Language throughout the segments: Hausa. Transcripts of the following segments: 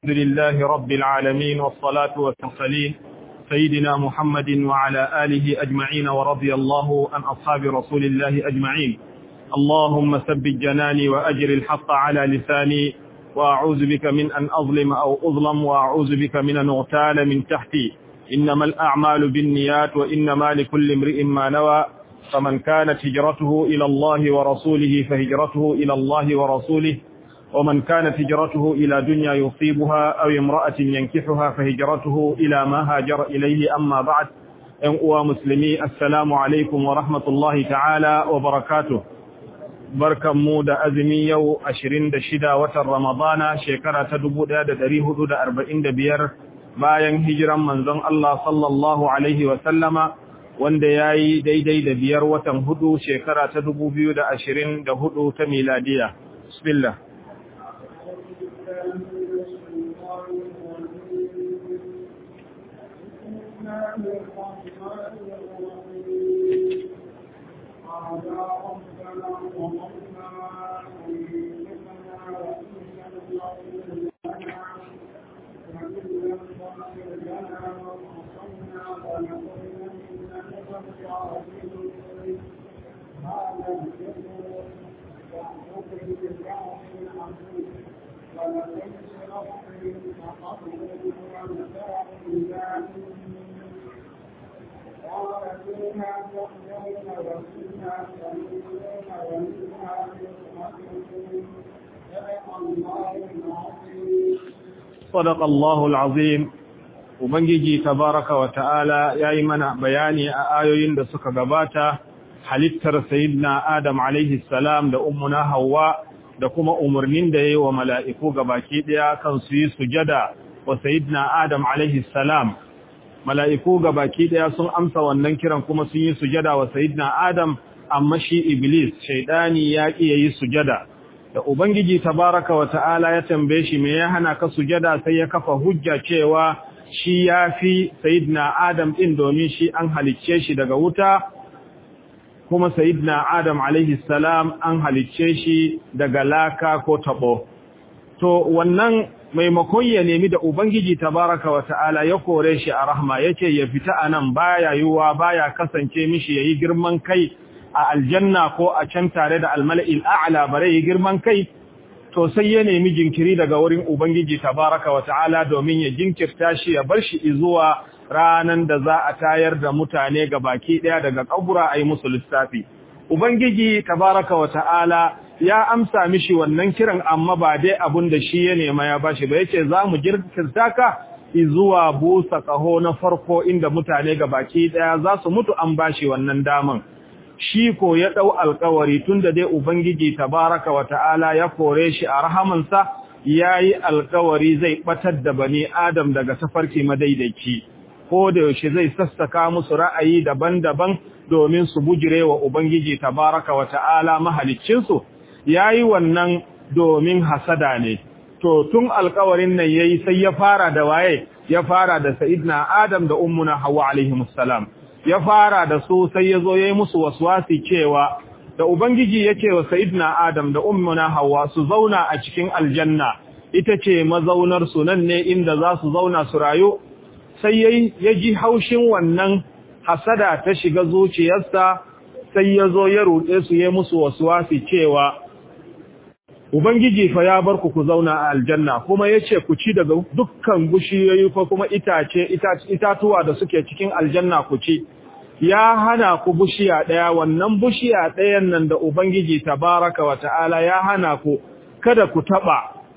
الحمد لله رب العالمين والصلاة والسلام سيدنا محمد وعلى آله أجمعين ورضي الله عن أصحاب رسول الله أجمعين اللهم ثبت جناني وأجر الحق على لساني وأعوذ بك من أن أظلم أو أظلم وأعوذ بك من أن أغتال من تحتي إنما الأعمال بالنيات وإنما لكل امرئ ما نوى فمن كانت هجرته إلى الله ورسوله فهجرته إلى الله ورسوله ومن كانت هجرته إلى دنيا يصيبها أو امرأة ينكحها فهجرته إلى ما هاجر إليه أما بعد أنقوى مسلمي السلام عليكم ورحمة الله تعالى وبركاته barkan mu da azumi yau 26 watan Ramadana shekara ta 1445 bayan hijiran manzon Allah sallallahu alaihi wa sallama wanda yayi daidai da biyar watan hudu shekara ta 2024 ta miladiya bismillah صدق الله العظيم ubangiji tabaraka wa ta'ala yayi mana bayani a ayoyin da suka gabata halittar sayyidina adam alaihi salam da ummuna Hauwa da kuma umarnin da yayi wa mala'iku gabaki daya kan su yi sujada wa sayyidina adam alaihi salam mala'iku gabaki daya sun amsa wannan kiran kuma sun yi sujada wa sayyidina adam amma shi iblis shaydani ya ki yayi sujada da ubangiji tabaraka wa ta'ala ya tambaye shi me ya hana ka sujada sai ya kafa hujja cewa shi ya fi sayidina Adam ɗin domin shi an halicce shi daga wuta, kuma sayidina Adam alaihi salam an halicce shi daga laka ko taɓo. To, wannan maimakon ya nemi da Ubangiji tabaraka wa ta'ala ya kore shi a rahma yake ya fita a nan baya yiwuwa baya kasance mishi ya yi girman kai a aljanna ko a can tare da almala'il a'ala bare yi girman kai to sai ya nemi jinkiri daga wurin Ubangiji tabaraka wa ta'ala domin ya jinkirta shi ya bar shi zuwa ranan da za a tayar da mutane ga baki ɗaya daga ƙabura a yi musu lissafi. Ubangiji tabaraka wa ta'ala ya amsa mishi wannan kiran amma ba dai abun da shi ya nema ya bashi ba yace za mu jinkirta ka zuwa busa ƙaho na farko inda mutane ga baki ɗaya za su mutu an bashi wannan daman. shi ko ya ɗau alkawari tun da dai Ubangiji tabaraka wa ta'ala ya kore shi a rahamansa ya yi alkawari zai ɓatar da bani Adam daga tafarki madaidaici, ko da yaushe zai sassaka musu ra'ayi daban-daban domin su bujire wa Ubangiji tabaraka wa ta'ala mahaliccinsu, ya yi wannan domin hasada ne. To, tun alkawarin nan ya yi sai ya fara da waye, ya fara da Sa'idna Adam da Ummuna Hawa alaihi musallam. ya fara da su sai ya zo ya yi musu waswasi cewa da Ubangiji ya ce wa Sayyidina Adam da Ummuna Hawwa su zauna a cikin aljanna ita ce mazaunar su nan ne inda za su zauna su rayu sai ya ji haushin wannan hasada ta shiga zuciyarsa sai ya zo ya ruɗe su ya musu waswasi cewa Ubangiji fa ya bar ku ku zauna a aljanna kuma ya ce ku ci daga dukkan bushiyoyi ko kuma itace itatuwa da suke cikin aljanna ku ci ya hana ku bushiya ɗaya wannan bushiya ɗayan nan da Ubangiji tabaraka wa ta'ala ya hana ku kada ku taɓa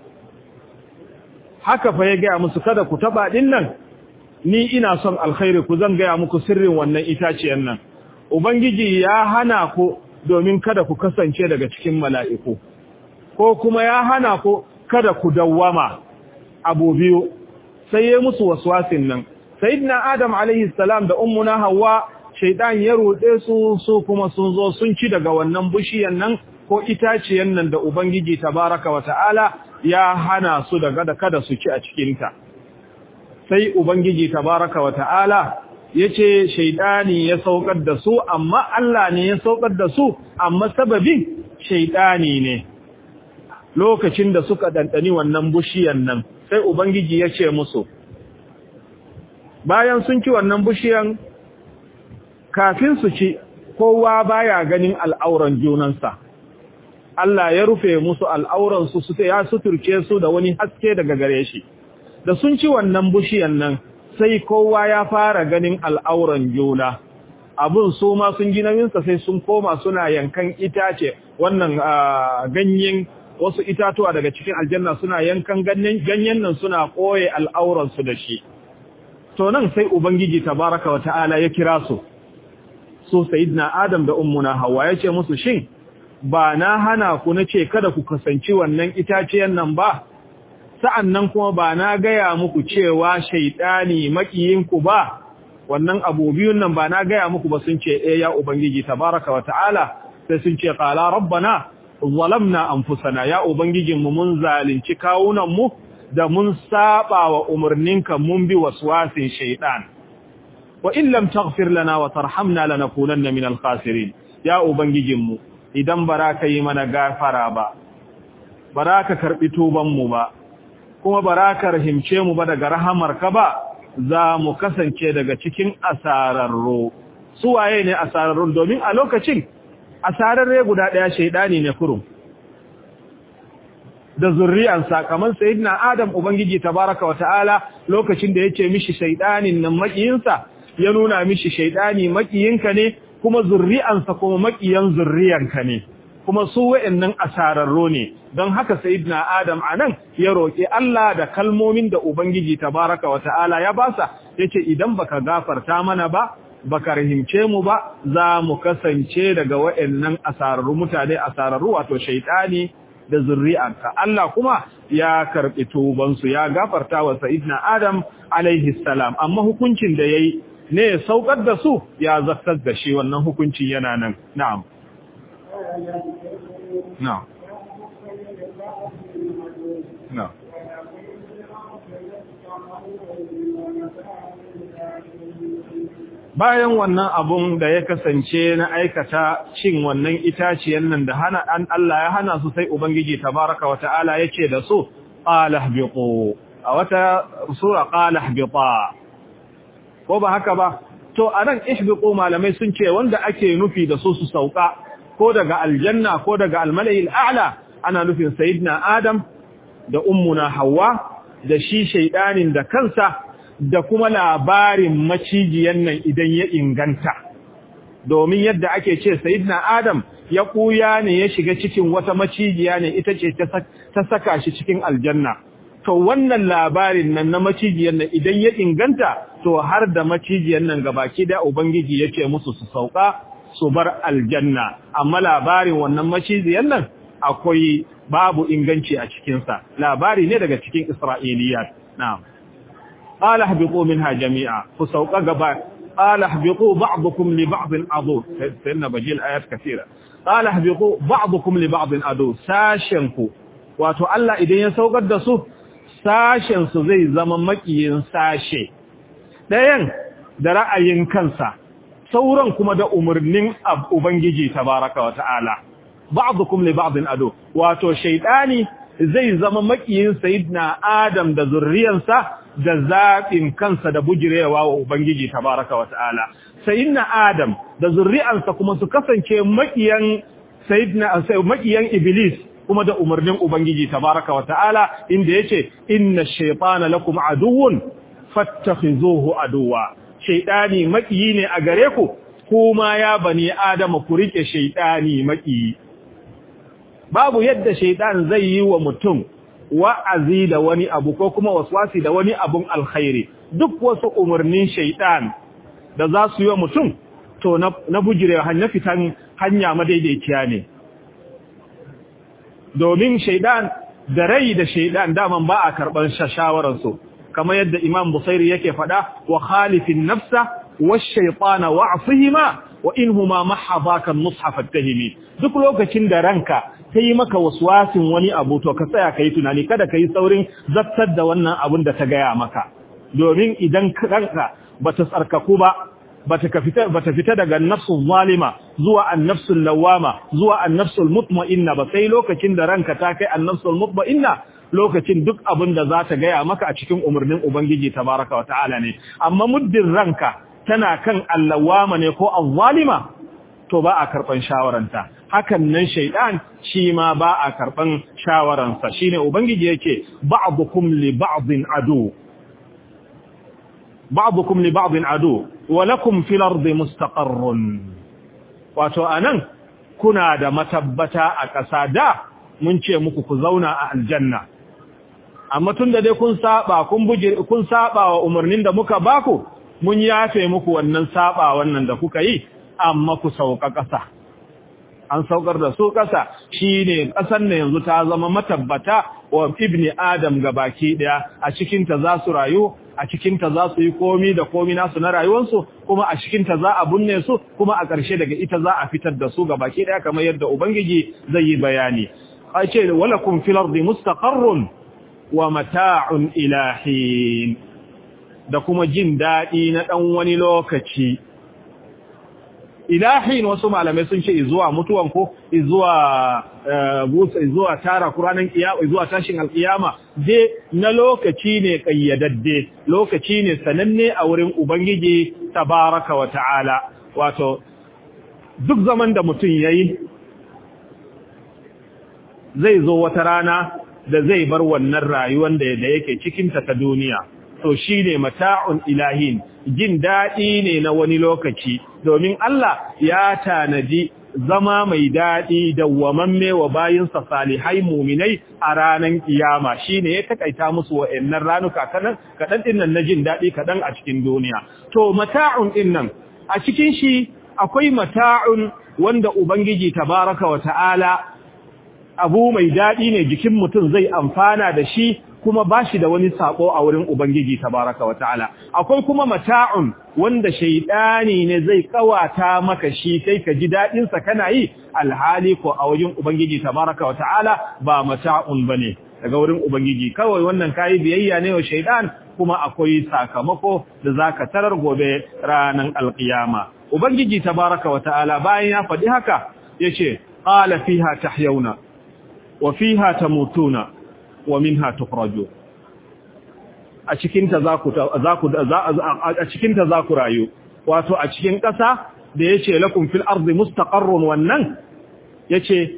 haka fa ya gaya musu kada ku taɓa ɗin nan ni ina son alkhairi ku zan gaya muku sirrin wannan itaciyan nan Ubangiji ya hana ku domin kada ku kasance daga cikin mala'iku ko kuma ya hana ku kada ku dawwama abu biyu sai ya musu waswasin nan sayyidina adam alaihi salam da ummuna hawa shaytan ya rude su su kuma sun zo sun ci daga wannan bishiyan nan ko itaciyan nan da ubangiji tabaraka wa ta'ala ya hana su daga da kada su ci a cikin ta sai ubangiji tabaraka wa ta'ala yace shaytani ya saukar da su amma Allah ne ya saukar da su amma sababin shaytani ne lokacin da suka dandani wannan bushiyan nan sai ubangiji ya ce musu bayan sun ci wannan bishiyan kafin su ci kowa baya ganin al'auran junansa Allah ya rufe musu al'auran su su ya suturce su da wani haske daga gare shi da sun ci wannan bishiyan nan sai kowa ya fara ganin al'auran juna abun su ma sun ji nauyinsa sai sun koma suna yankan itace wannan ganyen wasu itatuwa daga cikin aljanna suna yankan ganyen nan suna koye al'auransu da shi to nan sai ubangiji tabaraka wa ta'ala ya kira su su sayyidina adam da ummuna hawa ya ce musu shin ba na hana ku na ce kada ku kasance wannan itaciyan nan ba sa'annan kuma ba na gaya muku cewa shaidani makiyinku ba wannan abu biyun nan ba na gaya muku ba sun ce eh ya ubangiji tabaraka wa ta'ala sai sun ce qala rabbana zalamna anfusana ya ubangijin mu mun zalunci kawunan mu da mun saba wa umarninka mun bi waswasin shaytan wa in lam taghfir lana wa tarhamna lanakunanna min al-khasirin ya ubangijin mu idan baraka yi mana gafara ba baraka karbi tuban mu ba kuma baraka rahimce mu ba daga rahamarka ba za mu kasance daga cikin asararro su waye ne asararrun domin a lokacin asararre guda ɗaya shaidani ne kurum da zurriyansa kamar sayyidina adam ubangiji tabaraka wata'ala lokacin da yace mishi shaidanin nan makiyinsa ya nuna mishi shaidani makiyinka ne kuma zurriyansa kuma makiyan zurriyanka ne kuma su wa'annan asararro ne don haka sayyidina adam anan ya roki Allah da kalmomin da ubangiji tabaraka wata'ala ya basa yace idan baka gafarta mana ba baka rahimce mu ba za mu kasance daga wa'annan asararru mutane asararru wato shaytani da zurri'anka Allah kuma ya karbi tuban su ya gafarta wa sayyidina adam alaihi salam amma hukuncin da yayi ne saukar da su ya zartar da shi wannan hukuncin yana nan na'am na'am na'am bayan wannan abun da ya kasance na aikata cin wannan itaciyar nan da hana an Allah ya hana su sai ubangiji tabaraka wa ta'ala yace da su qala ihbiqu a wata sura qala ihbita ko ba haka ba to anan ihbiqu malamai sun ce wanda ake nufi da su su sauka ko daga aljanna ko daga almala'il a'la ana nufin sayyidina adam da ummuna hawa da shi shaydanin da kansa da kuma labarin macijiyan nan idan ya inganta domin yadda ake ce sayyidina adam ya kuya ne ya shiga cikin wata macijiya ne ita ce ta saka shi cikin aljanna to wannan labarin nan na macijiyan nan idan ya inganta to har da macijiyan nan gabaki da ubangiji yake musu su sauka su bar aljanna amma labarin wannan macijiyan nan akwai babu inganci a cikinsa labari ne daga cikin isra'iliyat na'am قال اهبطوا منها جميعا فسوق غبا قال اهبطوا بعضكم لبعض عدو سيدنا بجيل آيات كثيرة قال اهبطوا بعضكم لبعض عدو ساشنكو wato Allah idan ya saukar da su sashen su zai zama makiyin sashe ɗayan da ra'ayin kansa sauran kuma da umarnin ubangiji tabaraka wa ta'ala ba'dukum li ba'din adu wato shaytani zai zama makiyin sayyidina Adam da zurriyansa da zaɓin kansa da bujirewa wa Ubangiji tabaraka wa ta'ala. Sayyidina Adam da zurri'ansa kuma su kasance makiyan sayyidina makiyan Iblis kuma da umarnin Ubangiji tabaraka wa ta'ala inda yace inna shaytana lakum aduwwun fattakhizuhu aduwa. Shaytani makiyi ne a gare ku kuma ya bani Adam ku rike shaytani makiyi. babu yadda shaidan zai yi wa mutum wa'azi da wani abu ko kuma waswasi da wani abun alkhairi duk wasu umarnin shaidan da za su yi wa mutum to na bujire hanya fitan hanya madaidaiciya ne domin shaidan da rai da shaidan daman ba a karɓar shawararsu kamar yadda imam busairi yake faɗa wa khalifin nafsa wa shaitana wa'afihima wa inhuma mahadaka mushaf at-tahimi duk lokacin da ranka kai maka waswasin wani abu to ka tsaya kai tunani kada kai saurin zattar da wannan abun da ta gaya maka domin idan ranka bata tsarkaku ba bata ka fita bata fita daga nafsul zalima zuwa an-nafsul lawama zuwa an-nafsul mutma'inna ba sai lokacin da ranka ta kai an-nafsul mutma'inna lokacin duk abin da za ta gaya maka a cikin umarnin ubangiji tabaraka wata'ala ne amma muddin ranka tana kan allawama ne ko azzalima to ba a karban shawaranta hakan nan shaidan shi ma ba a karban shawaransa shine ubangiji yake ba'dukum li ba'din adu ba'dukum li ba'din adu wa lakum fil ardi mustaqarrun wato anan kuna da matabbata a ƙasa da mun ce muku ku zauna a aljanna amma tunda dai kun saba kun buje kun saba wa umarnin da muka baku mun yafe muku wannan saba wannan da kuka yi amma ku sauka ƙasa an saukar da su ƙasa shine ƙasar ne yanzu ta zama matabbata wa ibni adam baki daya a cikin ta za su rayu a cikin ta za su yi komi da komi nasu na rayuwarsu kuma a cikin ta za a bunne su kuma a ƙarshe daga ita za a fitar da su baki daya kamar yadda ubangiji zai yi bayani a ce walakum fil ardi mustaqarrun wa mata'un ilahin da kuma jin daɗi na ɗan wani lokaci ilahin wasu malamai sun ce zuwa mutuwan ko zuwa zuwa tara kuranan kiyama zuwa tashin alkiyama je na lokaci ne kayyadadde lokaci ne sananne a wurin ubangiji tabaraka wa ta'ala wato duk zaman da mutum yayi zai zo wata rana da zai bar wannan rayuwar da yake cikin ta ta duniya to shine mata'un ilahin jin daɗi ne na wani lokaci domin Allah ya tanaji zama mai daɗi dawwamamme wa bayinsa salihai muminai a ranar kiyama shine ya takaita musu wa'annan ranuka kadan kadan dinnan na jin daɗi kadan a cikin duniya to mata'un dinnan a cikin shi akwai mata'un wanda ubangiji tabaraka wa ta'ala abu mai daɗi ne jikin mutum zai amfana da shi kuma ba shi da wani sako a wurin Ubangiji tabaraka wata'ala akwai kuma mata'un wanda shaidani ne zai kawata maka shi kai ka ji dadin sa kana yi alhali ko a wajen Ubangiji tabaraka wata'ala ba mata'un bane daga wurin Ubangiji kawai wannan kai biyayya ne wa shaidan kuma akwai sakamako da zaka tarar gobe ranan alqiyama Ubangiji tabaraka wata'ala bayan ya faɗi haka yace qala fiha tahyawna wa fiha tamutuna wa minha tukhraju a cikin ta zaku zaku a cikin ta zaku rayu wato a cikin ƙasa da yace lakum fil ardi mustaqarrun wannan yace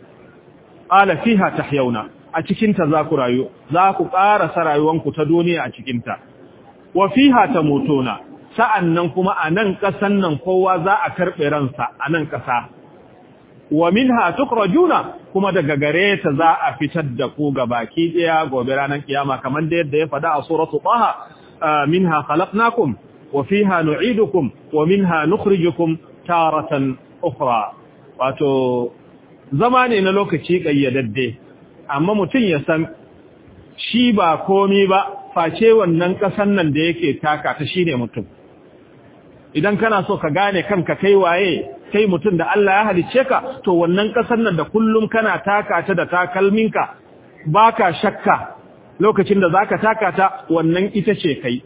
ala fiha tahyawna a cikin ta zaku rayu zaku ƙara sarayuwanku ta duniya a cikin ta wa fiha tamutuna sa'annan kuma a nan ƙasan nan kowa za a karɓe ransa a nan ƙasa wa minha tukhrajuna kuma daga gare ta za a fitar da ku baki daya gobe ranar kiyama kamar da yadda ya fada a suratu taha minha khalaqnakum wa fiha nu'idukum wa minha nukhrijukum taratan ukhra wato zama ne na lokaci kayyadadde amma mutum ya san shi ba komi ba face wannan kasan nan da yake taka ta shine mutum idan kana so ka gane kanka kai waye kai mutum da Allah ya halicce ka to wannan kasar nan da kullum kana taka ta da takalminka baka shakka lokacin da zaka taka ta wannan ita ce kai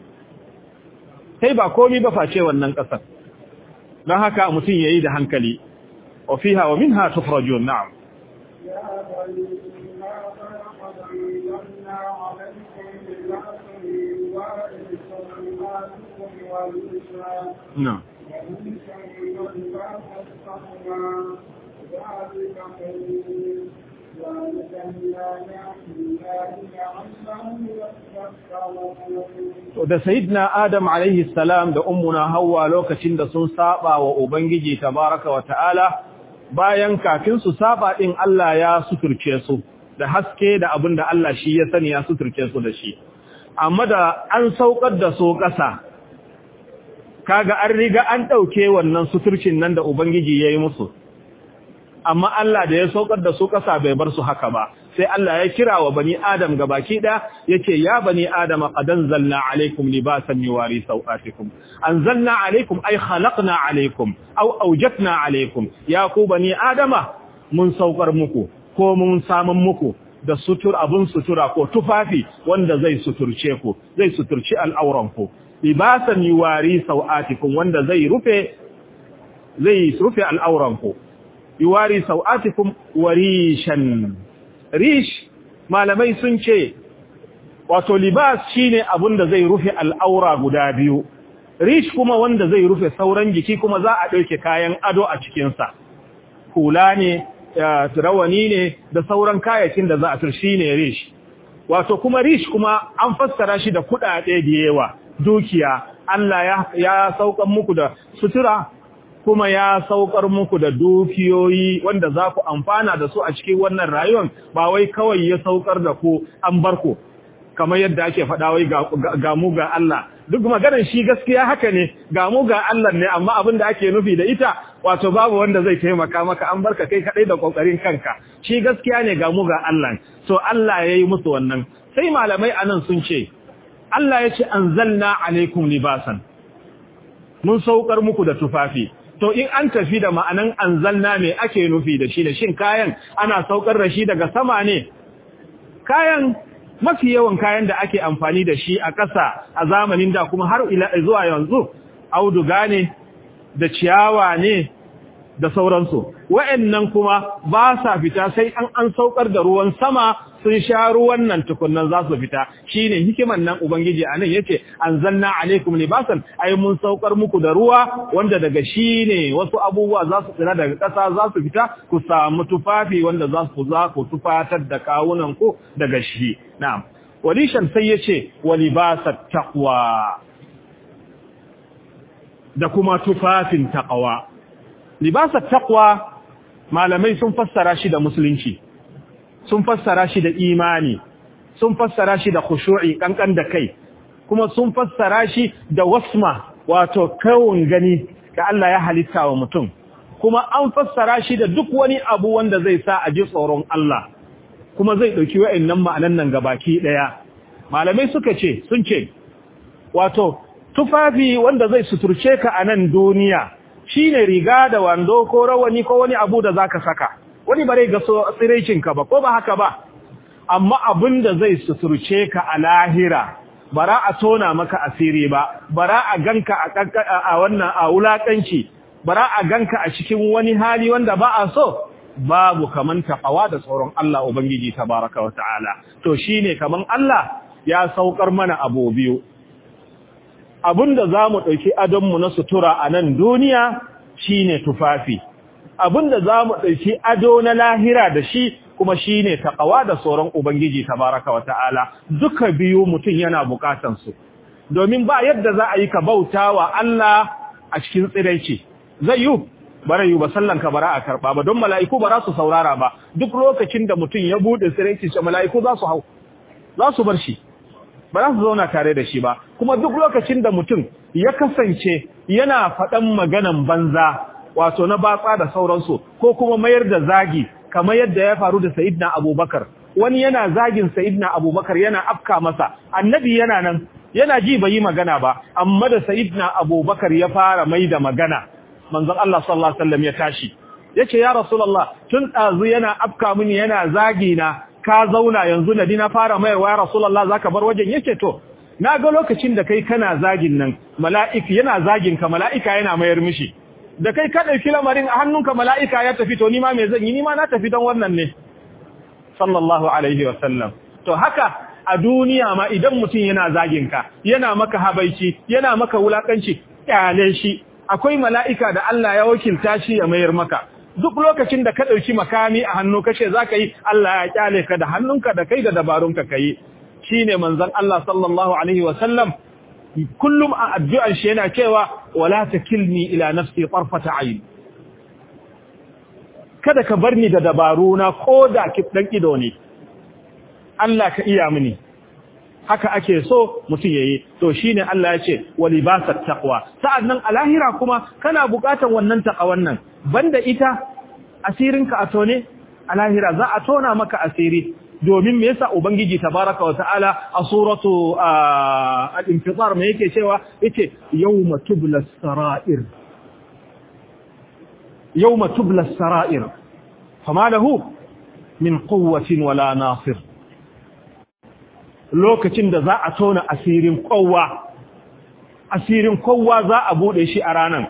kai ba komai ba face wannan kasar don haka mutum yayi da hankali wa fiha wa minha tukhrajun na'am نعم da sayyidina Adam alaihi salam da ummuna Hawwa lokacin da sun saba wa ubangiji tabaraka wa ta'ala bayan kafin su saba din Allah ya suturce su da haske da abin da Allah shi ya sani ya suturce su da shi amma da an saukar da su ƙasa kaga an riga an ɗauke wannan suturcin nan da Ubangiji ya yi musu, amma Allah da ya saukar da su ƙasa bai bar su haka ba, sai Allah ya kira wa bani Adam ga baki ɗaya ya ce, Ya bani Adam a ƙadan zalna alaikum libasan yi wari sau'atikum, an zalna alaikum ai halakna alaikum, au aujatna alaikum, ya ku bani Adama mun saukar muku, ko mun samun muku, da sutur abin sutura ko tufafi wanda zai suturce ku, zai suturci al'auranku. libasan yuwari sau'atikum wanda zai rufe zai rufe al'auranku yuwari sau'atikum warishan rish malamai sun ce wato libas shine abin da zai rufe al'aura guda biyu rish kuma wanda zai rufe sauran jiki kuma za a ɗauke kayan ado a cikinsa hula ne rawani ne da sauran kayakin da za a turshi ne rish wato kuma rish kuma an fassara shi da kuɗaɗe da yawa dukiya Allah ya, ya saukar muku da sutura kuma ya saukar muku da dukiyoyi wanda za ku amfana da su a cikin wannan rayuwar ba wai kawai ya saukar da ku an bar ku kamar yadda ake faɗa wai ga mu ga Allah duk maganar shi gaskiya haka ne ga mu ga Allah ne amma abin da ake nufi da ita wato babu wanda zai taimaka maka an barka kai kadai da kokarin kanka shi gaskiya ne ga mu ga Allah so Allah yayi musu wannan sai malamai anan sun ce Allah ya ce anzalna alaikum libasan mun saukar muku da tufafi to in an tafi da ma'anan anzalna me ake nufi da shi da shin kayan ana saukar da shi daga sama ne kayan mafi yawan kayan da ake amfani da shi a ƙasa a zamanin da kuma har ila zuwa yanzu auduga ne da ciyawa ne da sauransu wa'annan kuma ba sa fita sai an an saukar da ruwan sama sun sha ruwan nan tukunnan za su fita shine hikiman nan ubangiji anan yace anzalna alaikum libasan ai mun saukar muku da ruwa wanda daga shine wasu abubuwa za su tsira daga ƙasa za su fita ku samu tufafi wanda za su za ku tufatar da kawunan ku daga shi na'am walishan sai yace walibasat taqwa da kuma tufafin taqwa libasat taqwa malamai sun fassara shi da musulunci sun fassara shi da imani sun fassara shi da khushu'i kankan da kai kuma sun fassara shi da wasma wato kawun gani da Allah ya halitta wa mutum kuma an fassara shi da duk wani abu wanda zai sa a ji tsoron Allah kuma zai dauki wa'annan ma'anan nan gabaki daya malamai suka ce sun ce wato tufafi wanda zai suturce ka a nan duniya shine riga da wando ko rawani ko wani abu da zaka saka wani bare ga so ka ba ko ba haka ba amma abin da zai suturce ka a lahira bara a tona maka asiri ba bara a ganka a wannan a wulakanci bara a ganka a cikin wani hali wanda ba a so babu kaman taqwa da tsoron Allah ubangiji tabaraka wa ta'ala to shine kaman Allah ya saukar mana abu biyu abinda zamu dauki adon mu na sutura a nan duniya shine tufafi abinda za mu ɗauki ado na lahira da shi kuma shi ne taƙawa da tsoron Ubangiji tabaraka wa ta'ala duka biyu mutum yana buƙatansu domin ba yadda za a yi ka bauta wa Allah a cikin tsiraici zai yi bara yi ba sallanka bara a karɓa ba don mala'iku ba za su saurara ba duk lokacin da mutum ya buɗe tsiraici ce mala'iku za su hau za su bar shi ba za su zauna tare da shi ba kuma duk lokacin da mutum ya kasance yana faɗan maganan banza wato na batsa da sauransu ko kuma mayar da zagi kamar yadda ya faru da Sayyidina Abubakar wani yana zagin Sayyidina Abubakar yana afka masa annabi yana nan yana ji bai magana ba amma da Sayyidina Abubakar ya fara mai da magana manzon Allah sallallahu alaihi wasallam ya tashi yace ya rasulullah tun dazu yana afka mini yana zagi na ka zauna yanzu na dina fara mayarwa ya rasulullah zaka bar wajen yace to na ga lokacin da kai kana zagin nan mala'iki yana zagin ka mala'ika yana mayar mishi da kai ka ɗauki lamarin a hannunka mala'ika ya tafi to nima mai zan yi nima na tafi don wannan ne sallallahu alaihi wasallam to haka a duniya ma idan mutum yana zaginka yana maka habaici yana maka wulakanci kyale shi akwai mala'ika da Allah ya wakilta shi ya mayar maka duk lokacin da ka ɗauki makami a hannu kashe za ka yi Allah ya kyale ka da hannunka da kai da dabarunka ka yi shi ne manzan Allah sallallahu alaihi wasallam kullum a addu'ar shi yana cewa wala takilni ila nafsi tarfata ayn kada ka bar ni da dabaru na koda dan ido ne Allah ka iya mini haka ake so mutum yayi to shine Allah ya ce walibasat taqwa sa'annan a lahira kuma kana buƙatar wannan taqwan nan banda ita asirinka a tone a lahira za a tona maka asiri domin me yasa ubangiji tabaraka wa ta'ala a suratu al-infitar me yake cewa yace yawma tubla sarair yawma tubla sarair fama lahu min quwwatin wala nasir lokacin da za a tona asirin kowa asirin kowa za a bude shi a ranan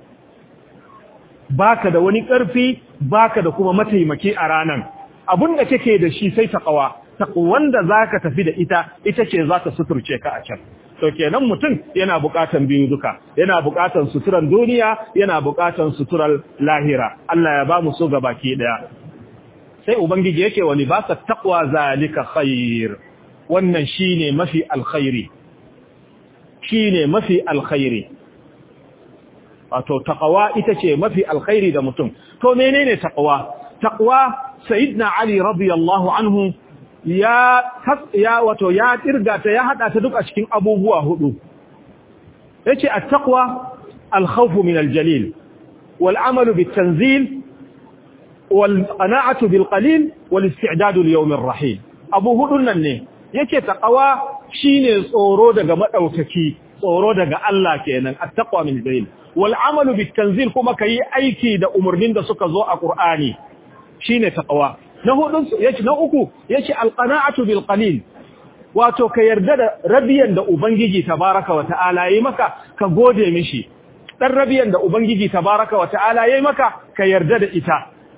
baka da wani karfi baka da kuma mataimaki a ranan abun da kake da shi sai taqwa taqwan da zaka tafi da ita ita ce za ta suturce ka a can to kenan mutum yana buƙatan biyu duka yana buƙatan suturan duniya yana buƙatan suturar lahira Allah ya ba mu so baki daya sai ubangiji yake wani ba sa taqwa zalika khair wannan shine mafi alkhairi shine mafi alkhairi wato taqwa ita ce mafi alkhairi da mutum to menene taqwa taqwa sayyidina ali radiyallahu anhu ya ya wato ya kirga ta ya hada ta duk a cikin abubuwa hudu yace at-taqwa al-khawf min al-jalil wal amalu bit-tanzil wal qana'atu bil qalil wal isti'dad li yawm ar-rahil abu hudun nan ne yace taqwa shine tsoro daga madaukaki tsoro daga Allah kenan at-taqwa min al-jalil wal amalu bit-tanzil kuma kai aiki da umurnin da suka zo a Qur'ani shine taqwa na hudun yace na uku yace alqana'atu bil qalil wato ka yarda da rabiyan da ubangiji tabaraka wa ta'ala yayi maka ka gode mishi dan rabiyan da ubangiji tabaraka wa ta'ala yayi maka ka yarda da ita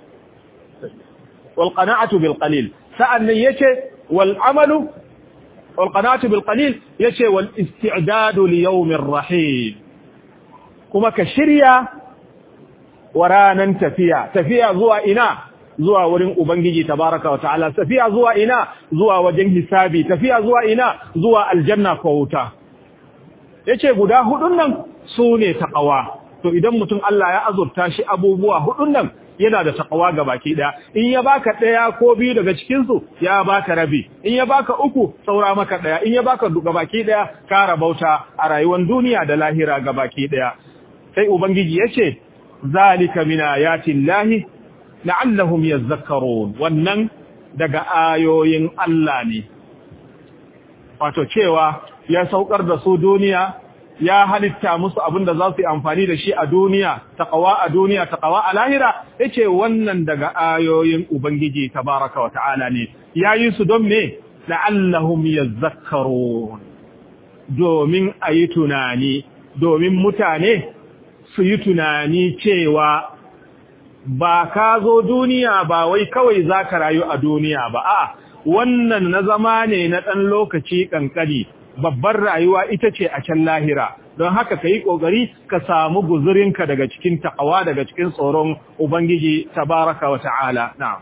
wal qana'atu bil qalil sa'annan yace wal amalu wal qana'atu bil qalil yace wal isti'dadu li yawmir rahim kuma ka shirya wa ranan tafiya tafiya zuwa ina zuwa wurin Ubangiji tabaraka wa ta'ala tafiya zuwa ina zuwa wajen hisabi tafiya zuwa ina zuwa aljanna ko wuta yace guda hudun nan sune taqwa to idan mutum Allah ya azurta shi abubuwa hudun nan yana da taqwa baki daya in ya baka daya ko biyu daga cikin su ya baka rabi in ya baka uku saura maka daya in ya baka baki daya ka rabauta a rayuwar duniya da lahira baki daya sai ubangiji yace zalika min ayati llahi la'allahum yadhakkarun wannan daga ayoyin Allah ne wato cewa ya saukar da su duniya ya halitta musu abin da za su yi amfani da shi a duniya taqwa a duniya taqwa a lahira yace wannan daga ayoyin ubangiji tabaraka wa ta'ala ne yayi su don me la'allahum yadhakkarun domin ayi tunani domin mutane su yi tunani cewa ba ka zo duniya ba wai kawai za ka rayu a duniya ba a wannan na zama ne na ɗan lokaci ƙanƙani babbar rayuwa ita ce a can lahira don haka ka yi ƙoƙari ka samu guzurinka daga cikin ta'awa daga cikin tsoron ubangiji tabaraka wa ta'ala na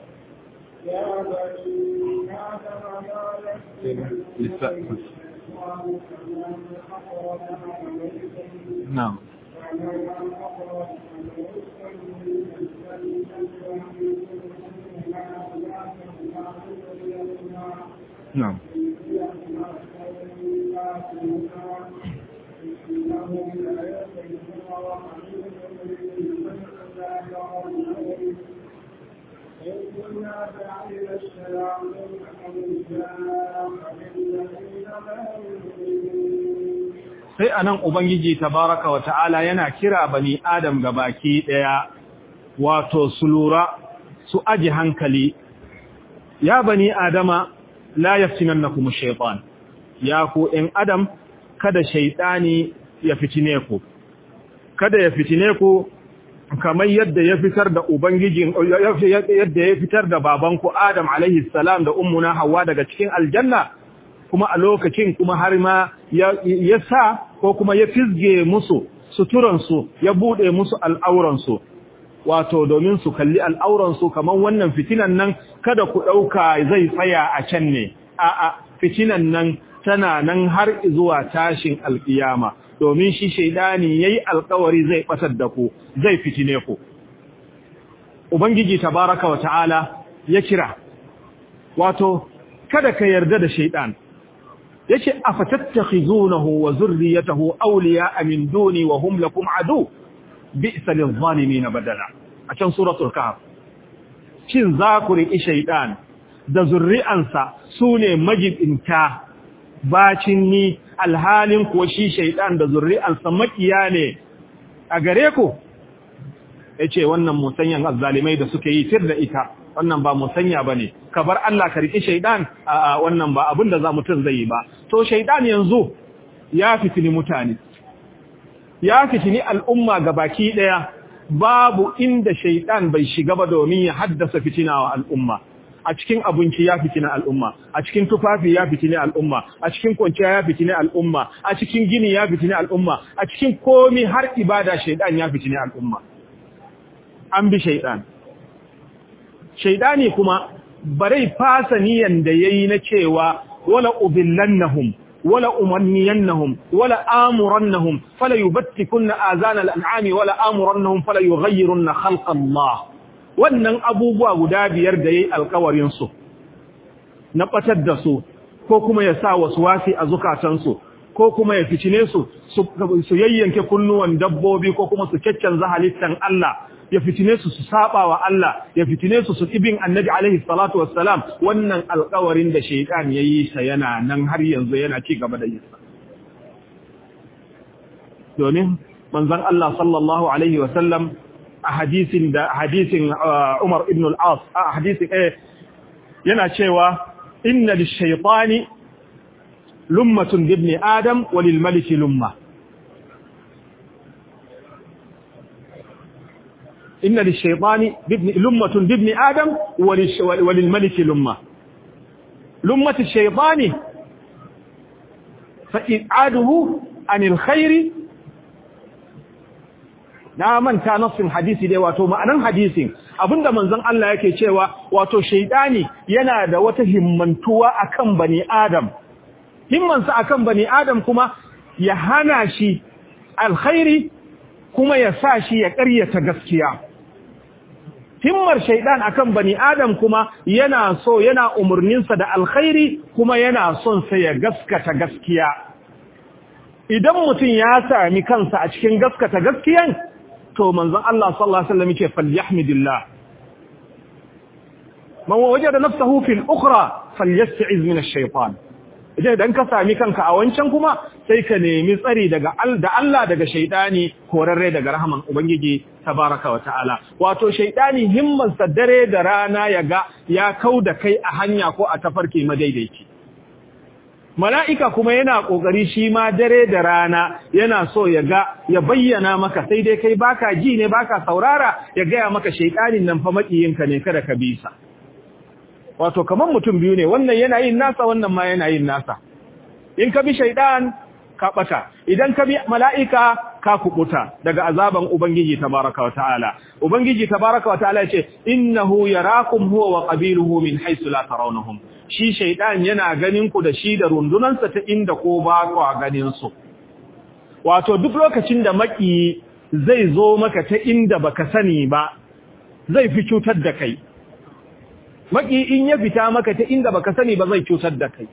Na'am. نعم sai anan ubangiji tabaraka wa ta'ala yana kira bani adam gabaki daya wato su lura su aji hankali ya bani adama la yaftinannakum ash-shaytan ya ku in adam kada shaytani ya fitine ku kada ya fitine ku kamar yadda ya fitar da ubangijin yadda ya fitar da babanku adam alaihi salam da ummuna hawa daga cikin aljanna kuma a lokacin kuma har ma ya sa ko kuma ya fizge musu suturansu ya bude musu al'auransu wato domin su kalli al'auransu kamar wannan fitinan nan kada ku ɗauka zai tsaya a can ne, a'a fitinan nan tana nan har zuwa tashin alƙiyama, domin shi shaidani ya yi alkawari zai ɓatar da ku, zai fitine ku. Ubangiji tabaraka wa ta'ala ya kira, wato, kada ka yarda da shaidan, ya ce, A fatattaki zunahu wa zurriyatahu auliya amin duni wa hum lakum adu, bi'sa lil zalimi na badala. A can suratul kahf shin za ku riƙi shaiɗan da zurri'ansa su ne majibinta bacin ni alhalin kuwa shi shaiɗan da zurri'ansa makiya ne a gare ku ya ce wannan musanyan azzalimai da suke yi tir da ita wannan ba musanya ba ne ka bar Allah ka riƙi shaiɗan a wannan ba abin da za mutum zai yi ba to shaiɗan yanzu ya fitini mutane ya fitini al'umma ga baki ɗaya babu inda shaiɗan bai shiga ba domin ya haddasa fitina wa al'umma a cikin abinci ya fitina al'umma a cikin tufafi ya fitina al'umma a cikin kwanciya ya fitina al'umma a cikin gini ya fitina al'umma a cikin komi har ibada shaidan ya fitina al'umma an bi shaidan shaidani kuma barai fasa niyan da yayi na cewa wala ubillannahum wala umanniyannahum wala amurannahum fala yubattikunna azana al'ami wala amurannahum fala yughayyirunna khalqa Allah wannan abubuwa guda biyar da yayi alƙawarin su na batar da su ko kuma ya sa wasu wasi a zukatan su ko kuma ya ficine su su yayyanke kunnuwan dabbobi ko kuma su caccanza halittan Allah ya fitine su su saba wa Allah ya fitine su su ibin annabi alaihi salatu wassalam wannan alƙawarin da shaytan yayi sa yana nan har yanzu yana ci gaba da yin sa domin manzon Allah sallallahu alaihi wasallam a hadisin da hadisin Umar ibn al-As a hadisin eh yana cewa inna lish-shaytani lummatun ibn adam wa lil-maliki lumma إن للشيطان بابن لمة بابن آدم وللملك لمة لمة الشيطان فإبعاده عن الخير na manta nassin hadisi dai wato ma'anan hadisin abinda manzon Allah yake cewa wato shaydani yana da wata himmantuwa akan bani adam himmansa akan bani adam kuma ya hana shi alkhairi kuma ya sa shi ya ƙaryata gaskiya himmar shaidan akan bani adam kuma yana so yana umurninsa da alkhairi kuma yana son sa ya gaskata gaskiya idan mutum ya sami kansa a cikin gaskata gaskiyan to manzon Allah sallallahu alaihi wasallam yake falyahmidillah man wajada nafsahu fil ukhra falyasta'iz min ash-shaytan idan dan ka sami kanka a wancan kuma sai ka nemi tsari daga da Allah daga shaydani korarre daga rahaman ubangiji tabaraka wa ta'ala wato shaydani himman sa dare da rana yaga ya kauda kai a hanya ko a tafarki madaidaici mala'ika kuma yana kokari shi ma dare da rana yana so yaga ya bayyana maka sai dai kai baka ji ne baka saurara ya gaya maka shaydanin nan fa makiyinka ne kada ka bisa wato kaman mutum biyu ne wannan yana yin nasa wannan ma yana yin nasa in ka bi shaidan ka bata idan ka bi mala'ika ka kubuta daga azaban ubangiji tabaraka wa ta'ala ubangiji tabaraka wa ta'ala yace innahu yarakum huwa wa qabiluhu min haythu la tarawnahum shi shaidan yana ganin ku da shi da rundunansa ta inda ko ba ku ganin su wato duk lokacin da maki zai zo maka ta inda baka sani ba zai fi cutar da kai maki in ya fita maka ta inda baka sani ba zai cutar da kai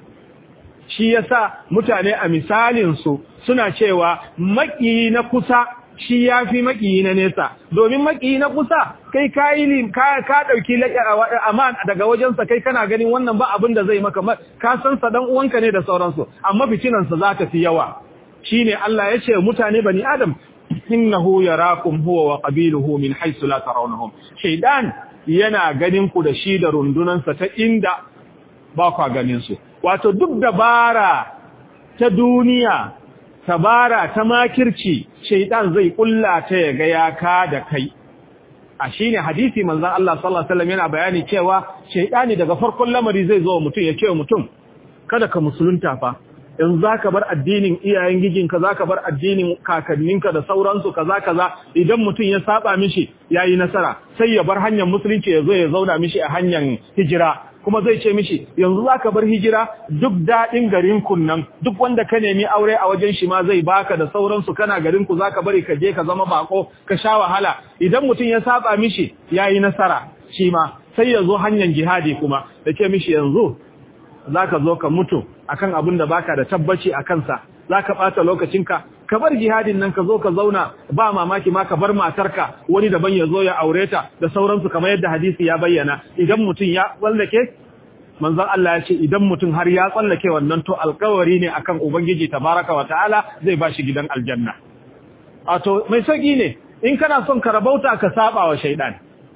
shi yasa mutane a misalin su suna cewa maki na kusa shi yafi maki na nesa domin maki na kusa kai kayi ka ka dauki aman daga wajensa kai kana ganin wannan ba abin da zai maka ka san sa dan uwanka ne da sauransu amma fitinan sa za ta fi yawa shine Allah ya ce mutane bani adam innahu yarakum huwa wa qabiluhu min haythu la tarawnahum shaydan yana ganin ku da shi da rundunansa ta inda ba kwa ganin su wato duk dabara ta duniya tabara ta makirci shaidan zai kulla ta ya ga ya ka da kai a shine hadisi manzon Allah sallallahu alaihi wasallam yana bayani cewa shaidani daga farkon lamari zai zo mutum ya ce mutum kada ka musulunta fa in zaka bar addinin iyayen gijinka zaka bar addinin kakanninka da sauransu kaza kaza idan mutum ya saba mishi yayi nasara sai ya bar hanyar musulunci ya zo ya zauna mishi a hanyar hijira kuma zai ce mishi yanzu zaka bar hijira duk dadin garin kun nan duk wanda ka nemi aure a wajen shi ma zai baka da sauransu kana garin ku zaka bari ka je ka zama bako ka sha wahala idan mutum ya saba mishi yayi nasara shi ma sai ya zo hanyar jihadi kuma da ce mishi yanzu zaka zo ka mutu akan abin da baka da tabbaci a kansa zaka bata lokacinka ka bar jihadin nan ka zo ka zauna ba mamaki ma ka bar matarka wani daban ya zo ya aure ta da sauransu kamar yadda hadisi ya bayyana idan mutum ya tsallake manzon Allah ya ce idan mutum har ya tsallake wannan to alkawari ne akan ubangiji tabaraka wa ta'ala zai bashi gidan aljanna wato mai sauki ne in kana son ka rabauta ka saba wa shaidan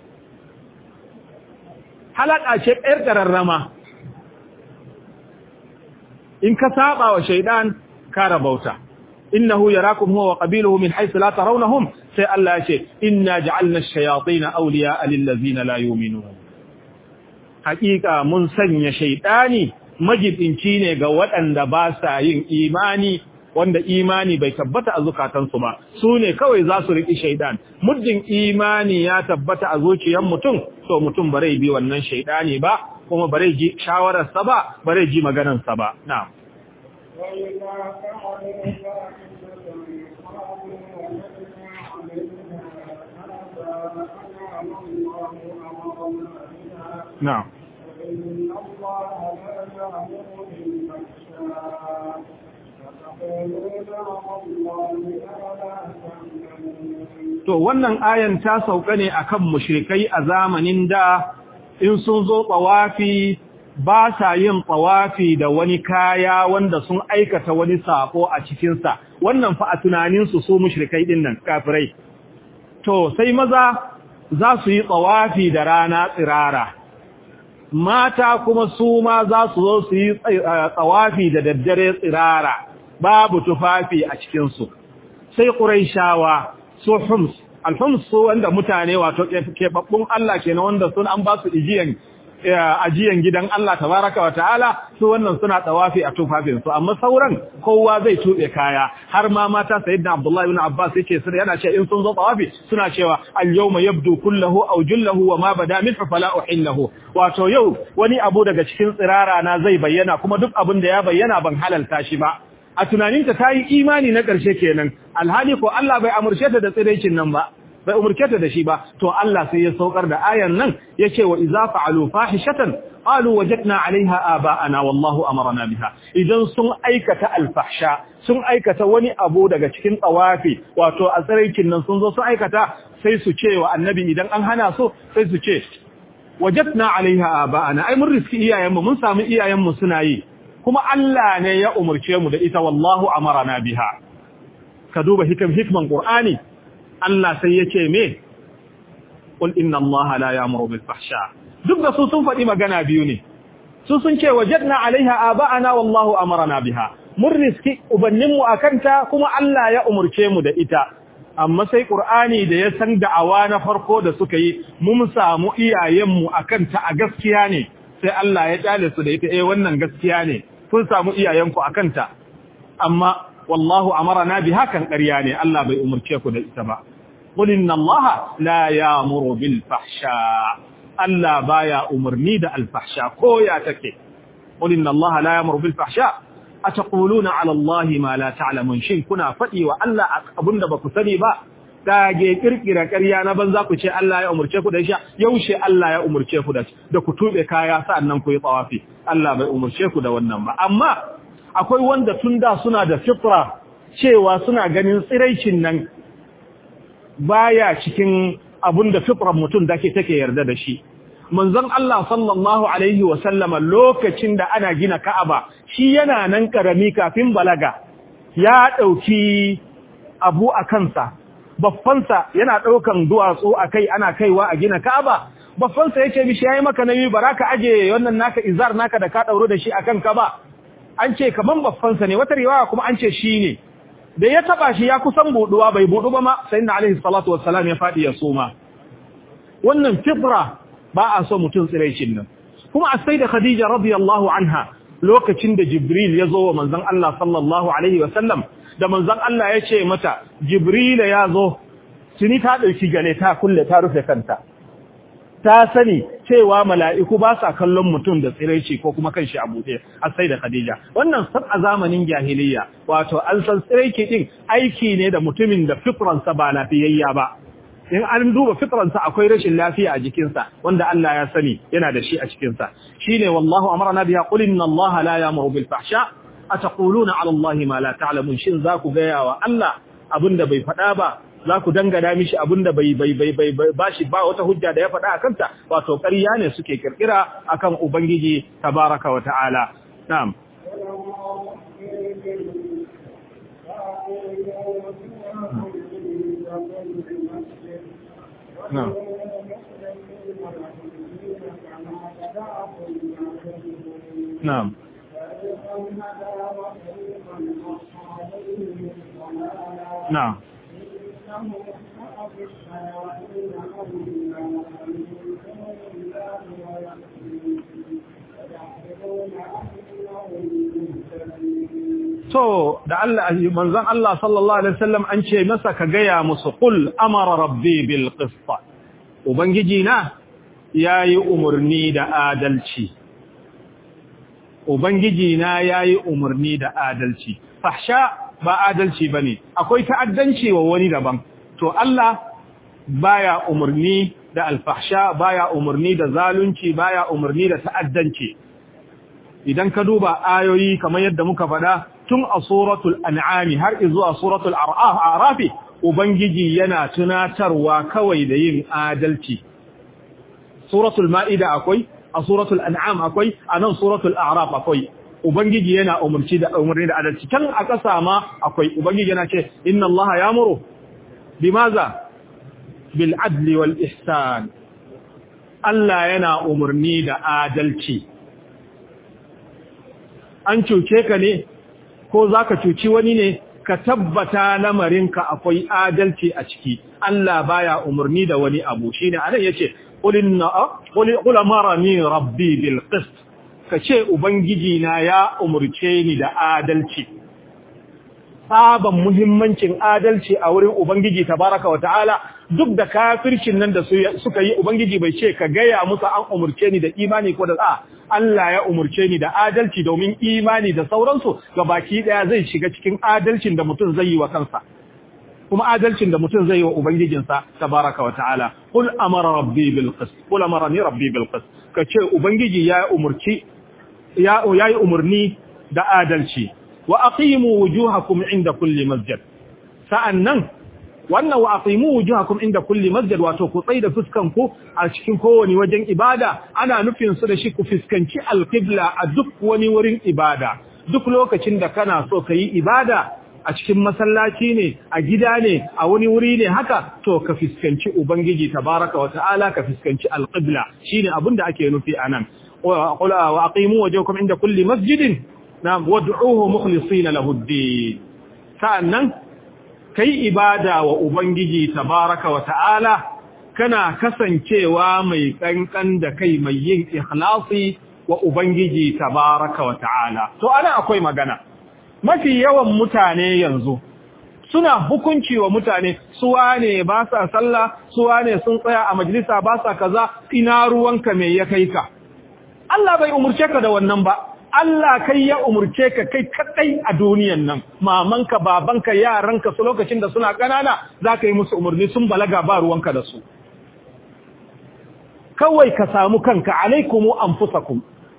halaka ce ɗayar ƙararrama in ka saba wa shaidan ka rabauta innahu yarakum huwa wa qabiluhu min haythu la tarawnahum sai Allah ya ce inna ja'alna ash-shayatin awliya'a lil ladzina la yu'minun hakika mun sanya shaydani majibinci ne ga waɗanda ba sa yin imani wanda imani bai tabbata a zukatansu ba su ne kawai za su riƙi shaidan muddin imani ya tabbata a zuciyar mutum to mutum bare bi wannan shaidani ba kuma bare ji shawararsa ba bare ji maganarsa ba na'am na'am To wannan ayan ta sauka ne akan mushrikai a zamanin da in sun zo tsawafi ba sa yin tsawafi da wani kaya wanda sun aikata wani sako a cikinsa wannan fa a tunaninsu su mushrikai din nan kafirai to sai maza za su yi tsawafi da rana tsirara mata kuma su ma za su zo su yi tsawafi da daddare tsirara babu tufafi a cikinsu sai ƙuraishawa su hums alhums su wanda mutane wato keɓaɓɓun Allah ke na wanda sun an ba su ijiyan ajiyan gidan Allah tabaraka wa ta'ala su wannan suna tsawafi a tufafinsu amma sauran kowa zai tuɓe kaya har ma mata sayyidina Abdullahi ibn Abbas yake suna yana cewa in sun zo tsawafi suna cewa al-yawma yabdu kulluhu aw julluhu wa ma bada min fala uhillahu wato yau wani abu daga cikin tsirara na zai bayyana kuma duk abin da ya bayyana ban halalta shi ba a tunaninta ta yi imani na ƙarshe kenan alhali ko Allah bai amurce ta da tsiraicin nan ba bai umurce ta da shi ba to Allah sai ya saukar da ayan nan yace wa idza fa'alu fahishatan qalu wajadna 'alayha aba'ana wallahu amarna biha idan sun aikata alfahsha sun aikata wani abu daga cikin tsawafi wato a tsiraicin nan sun zo sun aikata sai su ce wa annabi idan an hana su sai su ce wajadna 'alayha aba'ana ai mun riski iyayenmu mun samu iyayenmu suna yi kuma Allah ne ya umurce mu da ita wallahu amarna biha ka duba hikam hikman qur'ani Allah sai yake me qul inna Allah la ya'muru bil fahsha duk da su sun faɗi magana biyu ne su sun ce wajadna alaiha aba'ana wallahu amarna biha mun riski ubannin mu akanta kuma Allah ya umurce mu da ita amma sai qur'ani da ya san da'awa na farko da suka yi mun samu iyayen mu akanta a gaskiya ne sai Allah ya kyale su da ita eh wannan gaskiya ne kun samu iyayenku akanta amma wallahu amarna biha kan ƙarya ne Allah bai umurce ku da ita ba qul inna allaha la ya'muru bil fahsha Allah baya umurni da al fahsha ko ya take qul inna allaha la ya'muru bil fahsha ataquluna ala allahi ma la ta'lamun shin kuna fadi wa Allah abinda baku sani ba dage kirkira ƙarya na banza ku ce Allah ya umurce ku da shi yaushe Allah ya umurce ku da da ku tube kaya sa'annan ku yi tsawafi Allah bai umurce ku da wannan ba amma akwai wanda tun da suna da fitra cewa suna ganin tsiraicin nan baya cikin abun da fitrar mutum da ke take yarda da shi manzon Allah sallallahu alaihi wa sallama lokacin da ana gina Ka'aba shi yana nan karami kafin balaga ya dauki abu a kansa baffansa yana daukan duwatsu akai ana kaiwa a gina Ka'aba baffansa yake mishi yayi maka nayi baraka aje wannan naka izar naka da ka dauro da shi akan ka ba an ce kaman baffansa ne wata riwaya kuma an ce shi ne da ya taba shi ya kusan buduwa bai budu ba ma sayyidina alaihi salatu wassalam ya fadi ya soma wannan fitra ba a so mutum tsiraicin nan kuma a sai da khadija radiyallahu anha lokacin da jibril ya zo wa manzon Allah sallallahu alaihi wasallam da manzon Allah ya ce mata jibril ya zo tuni ta dauki gale ta kulle ta rufe kanta ta sani cewa mala'iku ba sa kallon mutum da tsiraici ko kuma kanshi a buɗe a sai da Khadija. Wannan san a zamanin jahiliya, wato an san tsiraici ɗin aiki ne da mutumin da fitransa ba lafiyayya ba. In an duba fitransa akwai rashin lafiya a jikinsa, wanda Allah ya sani yana da shi a cikinsa. Shi ne wallahu amarna biya qul inna Allah la ya'muru bil fahsha ataquluna 'ala Allah ma la ta'lamun shin za ku gaya wa Allah abinda bai faɗa ba za ku dangana mishi abinda bai bai bai bai bashi ba wata hujja da ya faɗa a kanta wato ƙarya ne suke kirkira akan ubangiji tabaraka wa ta'ala na'am na'am na'am na'am to da Allah manzon Allah sallallahu alaihi wasallam an ce masa ka gaya musu qul amara rabbi bil qist ubangiji na yayi umurni da adalci ubangiji na yayi umurni da adalci fahsha ba adalci bane akwai ta'addanci wa wani daban to Allah baya umurni da alfahsha baya umurni da zalunci baya umurni da ta'addanci idan ka duba ayoyi kamar yadda muka faɗa tun a suratul an'ami har zuwa suratul a'raf ubangiji yana tunatarwa kawai da yin adalci suratul ma'ida akwai a suratul an'am akwai a nan suratul a'raf akwai ubangiji yana umurci da umurni da adalci kan a ƙasa ma akwai ubangiji yana ce inna allaha ya'muru bimaza bil adli wal ihsan Allah yana umurni da adalci an cuce ka ne ko za ka cuci wani ne ka tabbata lamarinka akwai adalci a ciki Allah baya umarni da wani abu shine anan yace qul inna qul amarani rabbi bil qist kace ubangiji na ya umurce ni da adalci saban muhimmancin adalci a wurin ubangiji tabaraka wa ta'ala duk da kafircin nan da suka yi ubangiji bai ce ka gaya musu an umurce ni da imani ko da a Allah ya umurce ni da adalci domin imani da sauransu ga baki daya zai shiga cikin adalcin da mutum zai yi wa kansa kuma adalcin da mutum zai yi wa ubangijinsa tabaraka wa ta'ala qul amara rabbi bil qist qul amarani rabbi bil qist kace ubangiji ya umurci ya yayi umurni da adalci wa aqimu wujuhakum inda kulli masjid sa'annan wannan wa aqimu wujuhakum inda kulli masjid wato ku tsaida fuskan ku a cikin kowani wajen ibada ana nufin su da shi ku fuskanci alqibla a duk wani wurin ibada duk lokacin da kana so kai ibada a cikin masallaci ne a gida ne a wani wuri ne haka to ka fuskanci ubangiji tabaraka wa ta'ala ka fuskanci alqibla shine abin da ake nufi anan wa aqimu wujuhakum inda kulli masjidin na'am wad'uhu mukhlisina lahu ad-din sa'annan kai ibada wa Ubangiji tabaraka wa ta'ala, kana kasancewa mai ƙanƙan da kai mai yin ikhlasi wa Ubangiji tabaraka wa ta'ala. To, ana akwai magana, mafi yawan mutane yanzu, suna hukunci wa mutane, suwa ne ba sa sallah, suwa ne sun tsaya a majalisa ba sa kaza, ina ruwanka mai ya kai ka. Allah bai umurce ka da wannan ba, Allah kai ya umurce ka kai kadai a duniyan nan mamanka babanka yaranka su lokacin da suna kanana zaka yi musu umurni sun balaga ba ruwanka da su kawai ka samu kanka alaikumu anfusakum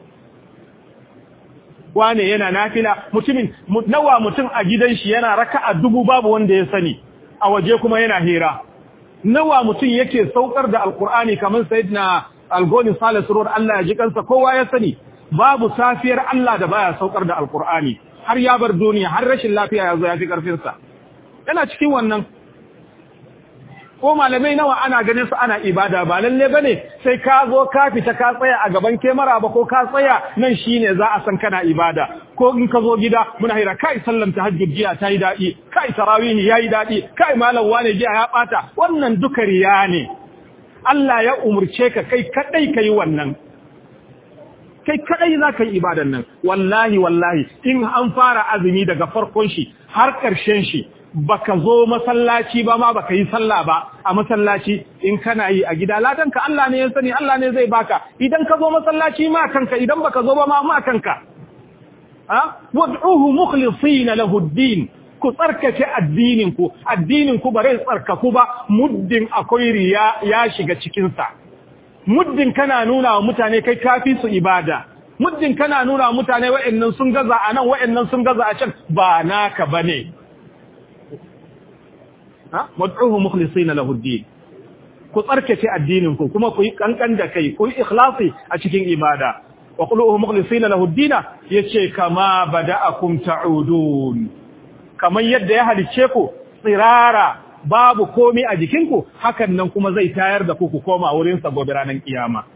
wane yana nafila mutumin nawa mutum a gidan shi yana raka'a dubu babu wanda ya sani a waje kuma yana hira nawa mutum yake saukar da alqur'ani kamar sayyidina algoni salisu ruwan Allah ya ji kansa kowa ya sani babu safiyar Allah da baya saukar da alkur'ani har ya bar duniya har rashin lafiya ya zo ya fi karfinsa yana cikin wannan ko malamai nawa ana ganin su ana ibada ba lalle bane sai ka zo ka fita ka tsaya a gaban kemara ba ko ka tsaya nan shine za a san kana ibada ko in ka zo gida muna hira kai sallan tahajjud jiya ta yi dadi kai tarawih yayi dadi kai malam wane jiya ya bata wannan duka riya ne Allah ya umurce ka kai kadai kai wannan kai kadai za ka yi ibadan nan wallahi wallahi in an fara azumi daga farkon shi har ƙarshen shi baka zo masallaci ba ma baka yi sallah ba a masallaci in kana yi a gida ladan ka Allah ne ya sani Allah ne zai baka idan ka zo masallaci ma kanka idan baka zo ba ma ma kanka ha wad'uhu mukhlisina lahu ad-din ku tsarkake addinin ku addinin ku bare tsarkaku ba muddin akwai riya ya shiga cikin sa muddin kana nuna wa mutane kai kafi su ibada muddin kana nuna wa mutane wa'annan sun gaza a nan wa'annan sun gaza a can ba naka bane ha wad'uhu mukhlisina lahu ad-din ku tsarkake addinin ku kuma ku yi kankan da kai ku yi ikhlasi a cikin ibada wa quluhu mukhlisina lahu ad-din yace kama bada'akum ta'udun kaman yadda ya halice ku tsirara babu komi a jikinku hakan nan kuma zai tayar da ku ku koma wurin sa gobe ranar kiyama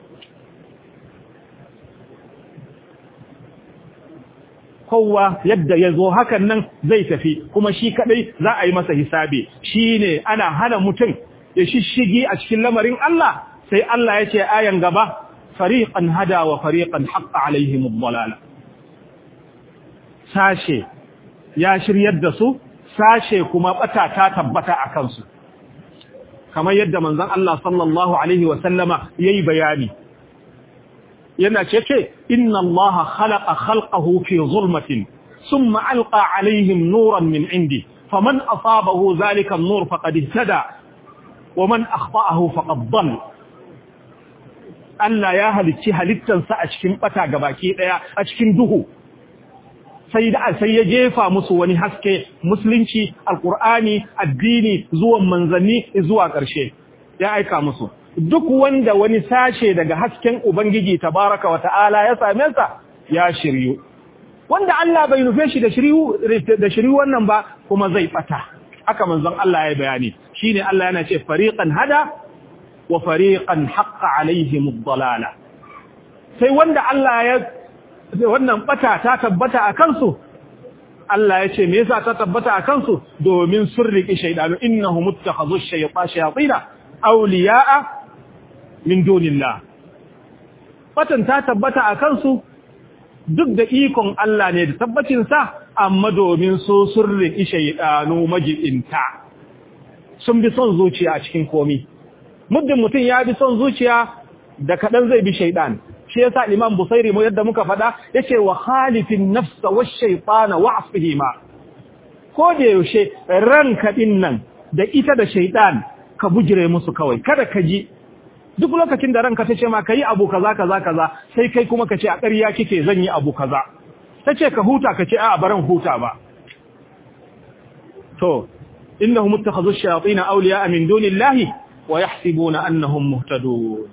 kowa yadda ya zo hakan nan zai tafi kuma shi kadai za a yi masa hisabi shine ana hana mutum ya shishigi a cikin lamarin Allah sai Allah ya ce ayan gaba fariqan hada wa fariqan haqqa alaihim ad-dalala sashe ya shiryar da su sashe kuma bata ta tabbata a kansu kamar yadda manzon Allah sallallahu alaihi wa sallama yayi bayani yana ce inna Allah khalaqa khalqahu fi zulmatin thumma alqa alaihim nuran min indi faman asabahu zalika an-nur faqad ihtada wa man akhta'ahu faqad dhalla Allah ya halicci halittansa a cikin bata gabaki daya a cikin duhu sai da sai ya jefa musu wani haske musulunci alqur'ani addini zuwan manzanni zuwa ƙarshe ya aika musu duk wanda wani sashe daga hasken ubangiji tabaraka wa ta'ala ya same sa ya shiryu wanda Allah bai nufe shi da shiryu da shiryu wannan ba kuma zai bata haka manzon Allah ya bayani shine Allah yana ce fariqan hada wa fariqan haqqa alaihim ad-dalala sai wanda Allah ya wannan bata ta tabbata a kansu Allah ya ce me yasa ta tabbata a kansu domin sun riki shaydanu innahum muttakhadhu ash-shaytana shayatina awliya'a min dunillah batan ta tabbata a kansu duk da ikon Allah ne da tabbacin sa amma domin su sun riki shaydanu majibinta sun bi son zuciya a cikin komi muddin mutum ya bi son zuciya da kadan zai bi shaydan shi yasa Imam Busairi mu yadda muka fada yace wa khalifin nafsa wash shaytana wa'fihima ko da yaushe ranka din nan da ita da shaytan ka bujire musu kawai kada ka ji duk lokacin da ranka tace ma kai abu kaza kaza kaza sai kai kuma kace a ƙarya kike zan yi abu kaza tace ka huta kace a baran huta ba to innahum muttakhadhu ash-shayatin awliya'a min dunillahi wa yahsibuna annahum muhtadun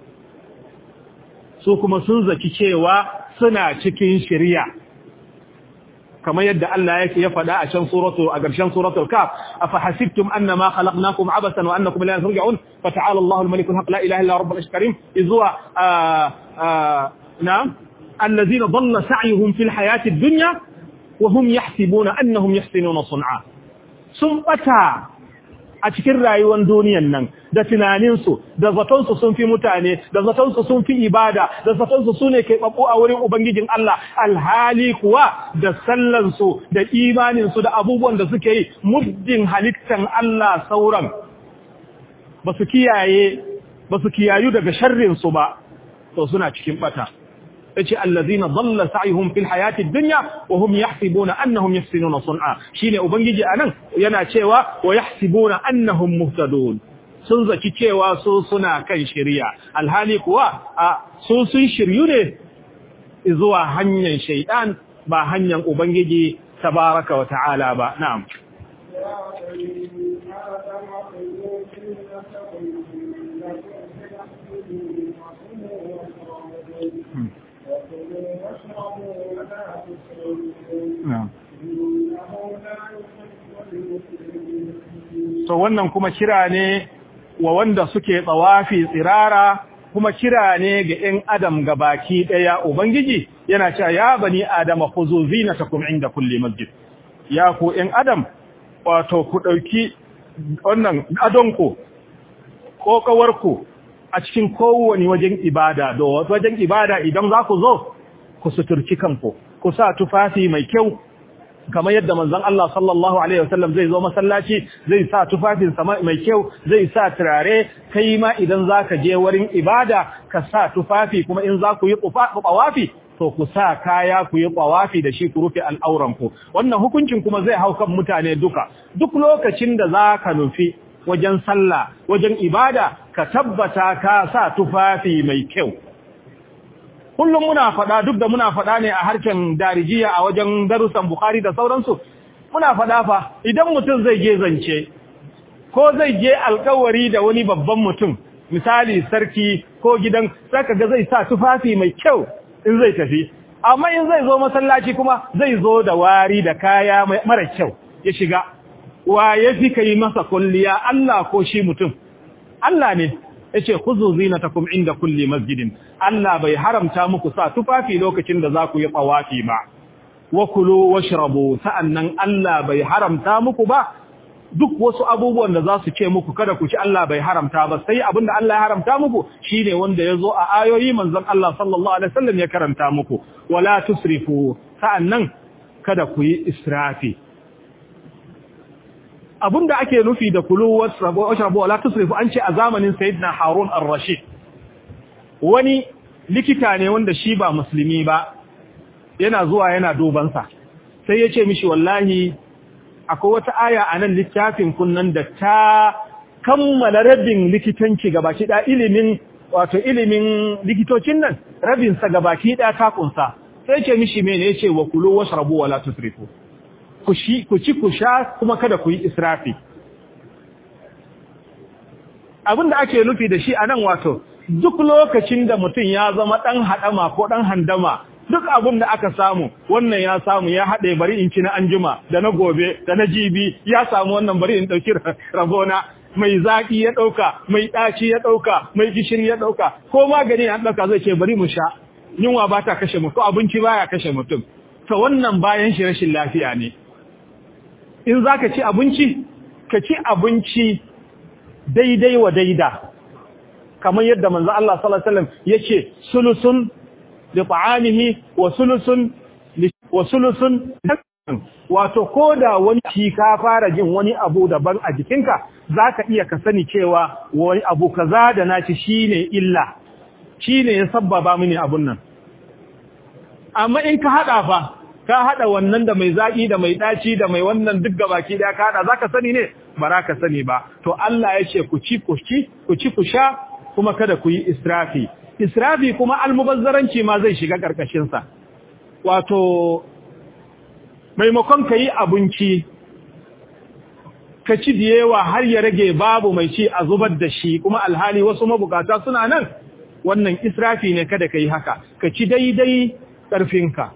su kuma sun zaki cewa suna cikin shari'a kamar yadda Allah yake ya faɗa a can suratu a ƙarshen suratul kaf afa hasibtum annama khalaqnakum abasan wa annakum la turja'un fa ta'ala Allahu al-malik al-haq la ilaha illa rabbul karim izwa na'am allazina dhalla sa'yuhum fil hayati ad-dunya wa hum yahsibuna annahum yahsinuna sun'a sun bata a cikin rayuwar duniyan nan da tunaninsu da zatonsu sun fi mutane da zatonsu sun fi ibada da zatonsu su ne keɓaɓɓu a wurin Ubangijin Allah alhali kuwa da sallansu da imaninsu da abubuwan da suke yi muddin halittan Allah sauran ba su kiyaye ba su kiyayu daga sharrinsu ba to suna cikin bata yace allazina dhalla sa'yuhum fil hayati dunya wa hum yahsibuna annahum yahsinuna sun'a shine ubangiji anan yana cewa wa yahsibuna annahum muhtadun sun zaki cewa su suna kan shari'a alhali kuwa a su sun shiryu ne zuwa hanyar shaytan ba hanyar ubangiji tabaraka wa ta'ala ba na'am to wannan kuma kira ne wa wanda suke tsawafi tsirara kuma kira ne ga ‘yan adam ga baki ɗaya Ubangiji yana cewa ya bani adama ku zo zinatakum inda kulle masjid ya ku ‘yan adam wato ku ɗauki wannan adonku ƙoƙawarku a cikin kowane wajen ibada da wajen ibada idan za ku zo ku suturci kanku ku sa tufafi mai kyau kamar yadda manzon Allah sallallahu alaihi wasallam zai zo masallaci zai sa tufafin sama mai kyau zai sa turare kai ma idan zaka je wurin ibada ka sa tufafi kuma in za ku yi tawafi to ku sa kaya ku yi tawafi da shi ku rufe al'auran ku wannan hukuncin kuma zai hau kan mutane duka duk lokacin da zaka nufi wajen sallah wajen ibada ka tabbata ka sa tufafi mai kyau kullum muna faɗa duk da muna faɗa ne a harken darijiya a wajen darussan Bukhari da sauransu muna faɗa fa idan mutum zai je zance ko zai je alkawari da wani babban mutum misali sarki ko gidan saka ga zai sa tufafi mai kyau in zai tafi amma in zai zo masallaci kuma zai zo da wari da kaya mara kyau ya shiga wa ya fi kai masa kulliya Allah ko shi mutum Allah ne yace khuzu zinatakum inda kulli masjidin Allah bai haramta muku sa tufafi lokacin da za ku yi tawafi ba wa kulu washrabu sa'annan Allah bai haramta muku ba duk wasu abubuwan da za su ce muku kada ku ci Allah bai haramta ba sai abinda Allah ya haramta muku shine wanda ya zo a ayoyi manzon Allah sallallahu alaihi wasallam ya karanta muku wala tusrifu sa'annan kada ku yi israfi abinda ake nufi da kulu wasrabu washrabu wala tusrifu an ce a zamanin sayyidina Harun ar-Rashid wani likita ne wanda shi ba musulmi ba yana zuwa yana duban sa sai ya ce mishi wallahi akwai wata aya a nan littafin kunnan da ta kammala rabin likitanci gabaki da ilimin wato ilimin likitocin nan rabin sa gabaki da ta kunsa sai ce mishi mene yace wa kulu washrabu wala tusrifu ku ci ku sha kuma kada ku yi israfi abin da ake nufi da shi a nan wato duk lokacin da mutum ya zama ɗan haɗama ko ɗan handama duk abin da aka samu wannan ya samu ya haɗe bari in ci na anjima da na gobe da na jibi ya samu wannan bari in ɗauki rabona mai zaƙi ya ɗauka mai ɗaci ya ɗauka mai gishiri ya ɗauka ko magani ya ɗauka zai ce bari mu sha yunwa ba ta kashe mutum abinci baya kashe mutum to wannan bayan shi rashin lafiya ne in za ka ci abinci ka ci abinci daidai wa daida kamar yadda manzo Allah sallallahu alaihi wasallam yace sulusun li ta'amihi wa sulusun wa sulusun wato koda wani ci ka fara jin wani abu daban a jikinka zaka iya ka sani cewa wani abu kaza da naci shine illa shine ya sabbaba mini abun nan amma in ka hada fa ka hada wannan da mai zaki da mai daci da mai wannan duk gabaki da ka hada zaka sani ne ba ka sani ba to Allah ya ce ku ci ku ci ku ci ku sha kuma kada ku yi israfi israfi kuma almubazzaranci ma zai shiga karkashin sa wato maimakon ka yi abinci ka ci da yawa har ya rage babu mai ci a zubar da shi kuma alhali wasu mabukata suna nan wannan israfi ne kada ka yi haka ka ci daidai ƙarfinka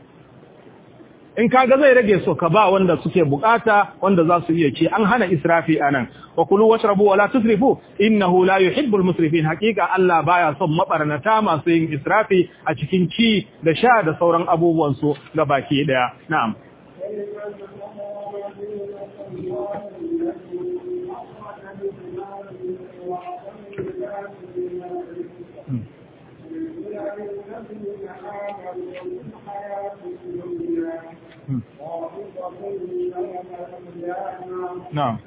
in kaga zai rage so ka ba wanda suke bukata wanda za su iya ci an hana israfi anan wa kulu washrabu wala tusrifu innahu la yuhibbul musrifin haqiqa Allah baya son mabarnata masu yin israfi a cikin ci da sha da sauran abubuwan su ga baki daya na'am نعم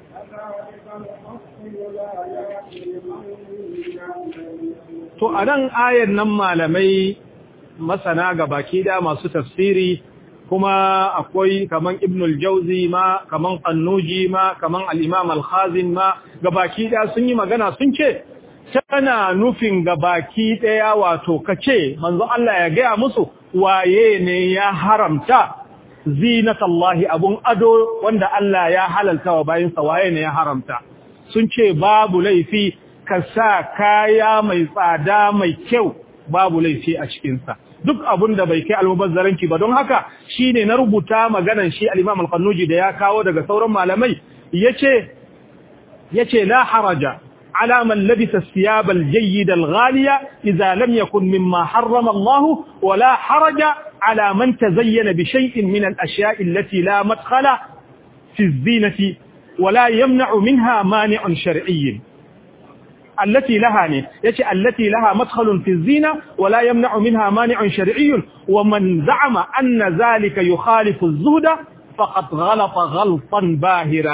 To a nan ayar nan malamai masana ga baki da masu tafsiri kuma akwai kaman Ibn al-Jauzi ma kaman Qannuji ma kaman al-Imam al-Khazin ma ga baki da sun yi magana sun ce tana nufin ga baki daya wato kace manzo Allah ya gaya musu waye ne ya haramta zinatallahi abun ado wanda Allah ya halalta wa bayinsa waye ne ya haramta sun ce babu laifi ka sa kaya mai tsada mai kyau babu laifi a cikinsa duk abun da bai kai almubazzaranci ba don haka shine na rubuta maganan shi al-Imam al-Qannuji da ya kawo daga sauran malamai yace yace la haraja على من لبس الثياب الجيد الغالية إذا لم يكن مما حرم الله ولا حرج على من تزين بشيء من الأشياء التي لا مدخل في الزينة ولا يمنع منها مانع شرعي التي لها يتي التي لها مدخل في الزينة ولا يمنع منها مانع شرعي ومن زعم أن ذلك يخالف الزهد فقد غلط غلطا باهرا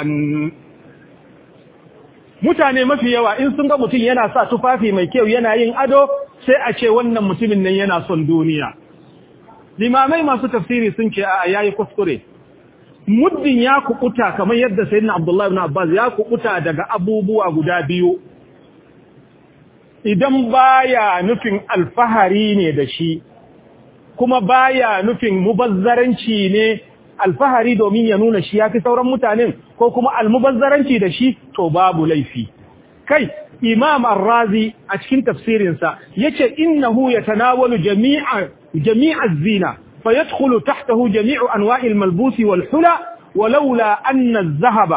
mutane mafi yawa in sun ga mutum yana sa tufafi mai kyau yana yin ado sai a ce wannan mutumin nan yana son duniya limamai masu tafsiri sun ce a yayi kuskure muddin ya kukuta kamar yadda sayyidina abdullahi ibn abbas ya kukuta daga abubuwa guda biyu idan baya nufin alfahari ne da shi kuma baya nufin mubazzaranci ne alfahari domin ya nuna shi ya fi sauran mutanen ko kuma almubazzaranci da shi to babu laifi kai imam ar-razi a cikin tafsirinsa yace innahu yatanawalu jami'a jami'a az-zina fayadkhulu tahtahu jami'u anwa'il malbusi wal hula ولولا أن الذهب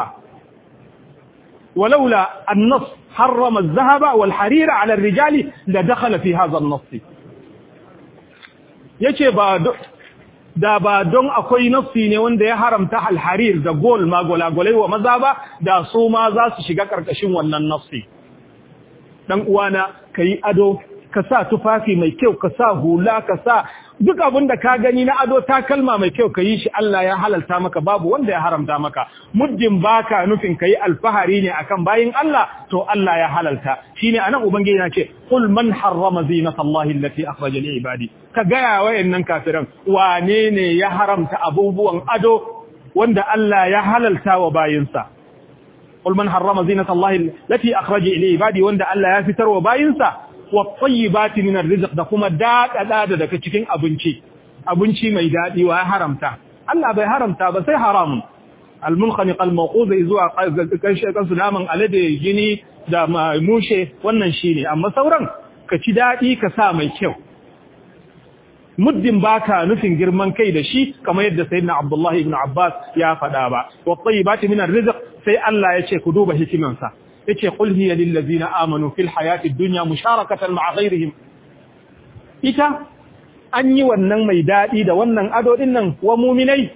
ولولا النص حرم الذهب والحرير على الرجال لدخل في هذا النص yace ba da ba don akwai nafsi ne wanda ya haramta alharir da gol magolagolai wa maza ba da su ma za su shiga karkashin wannan nafsi dan uwana kai ado ka sa tufafi mai kyau ka sa hula ka sa duk abin da ka gani na ado ta kalma mai kyau ka yi shi Allah ya halalta maka babu wanda ya haramta maka muddin baka nufin ka yi alfahari ne akan bayin Allah to Allah ya halalta shine anan ubangiji yana ce qul man harrama zinatallahi allati akhraja li ibadi ka ga wayannan kafiran wane ne ya haramta abubuwan ado wanda Allah ya halalta wa bayinsa qul man harrama zinatallahi allati akhraja li ibadi wanda Allah ya fitar wa bayinsa wattayyibati min arrizq da kuma daɗaɗa da daga cikin abinci abinci mai daɗi wa haramta Allah bai haramta ba sai haramun almunkhaniq almawquz zuwa kanshe kansu naman alade gini da mushe wannan shine amma sauran ka ci daɗi ka sa mai kyau muddin baka nufin girman kai da shi kamar yadda sayyidina Abdullah ibn Abbas ya faɗa ba wattayyibati min arrizq sai Allah ya ce ku duba hikimansa yace qul hiya lil ladina amanu fil hayati dunya musharakatan ma'a ghayrihim ita an yi wannan mai dadi da wannan ado din nan wa mu'minai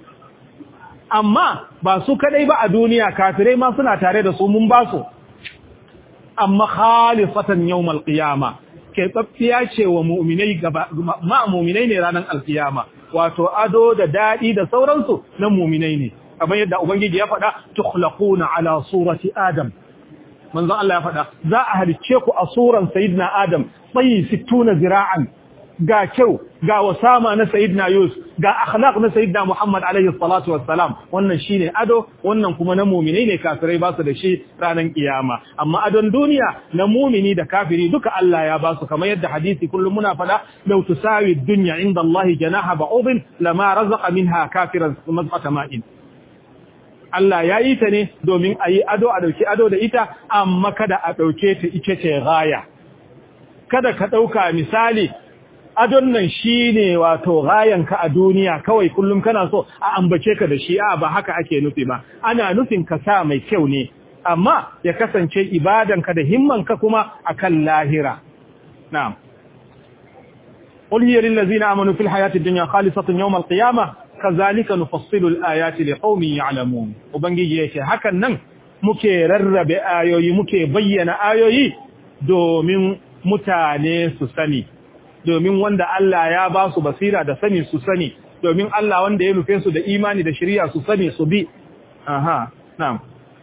amma ba su kadai ba a duniya kafirai ma suna tare da su mun ba su amma khalifatan yawmal qiyama ke tsaffiya ce wa mu'minai gaba ma mu'minai ne ranar alkiyama wato ado da dadi da sauransu na mu'minai ne kamar yadda ubangiji ya faɗa tukhlaquna ala surati adam manzon Allah ya faɗa za a halicce ku a suran sayyidina Adam tsayi 60 zira'an ga kyau ga wasama na sayyidina Yusuf ga akhlaq na sayyidina Muhammad alaihi salatu wassalam wannan shine ado wannan kuma na mu'minai ne kafirai ba su da shi ranar kiyama amma adon duniya na mu'mini da kafiri duka Allah ya ba su kamar yadda hadisi kullum muna faɗa law tusawi dunya inda Allah janaha ba'udin lama razaqa minha kafiran mazqata ma'in Allah ya yi ta ne domin a yi ado a ɗauki ado da ita, amma kada a ɗauke ta ita ce gaya. Kada ka ɗauka misali, adon nan shi ne wato gayanka a duniya kawai kullum kana so a ambace ka da shi, a ba haka ake nufi ba, ana nufin ka sa mai kyau ne, amma ya kasance ibadanka da himmanka kuma a kan lahira. Na'am. قل هي للذين آمنوا في الحياة الدنيا خالصة يوم القيامة kazalika nufassilu al-ayati liqaumin ya'lamun ubangiji yake hakan nan muke rarrabe ayoyi muke bayyana ayoyi domin mutane su sani domin wanda Allah ya ba su basira da sani su sani domin Allah wanda ya nufe su da imani da shari'a su sani su bi aha na'am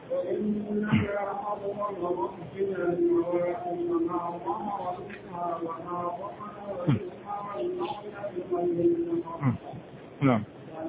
na'am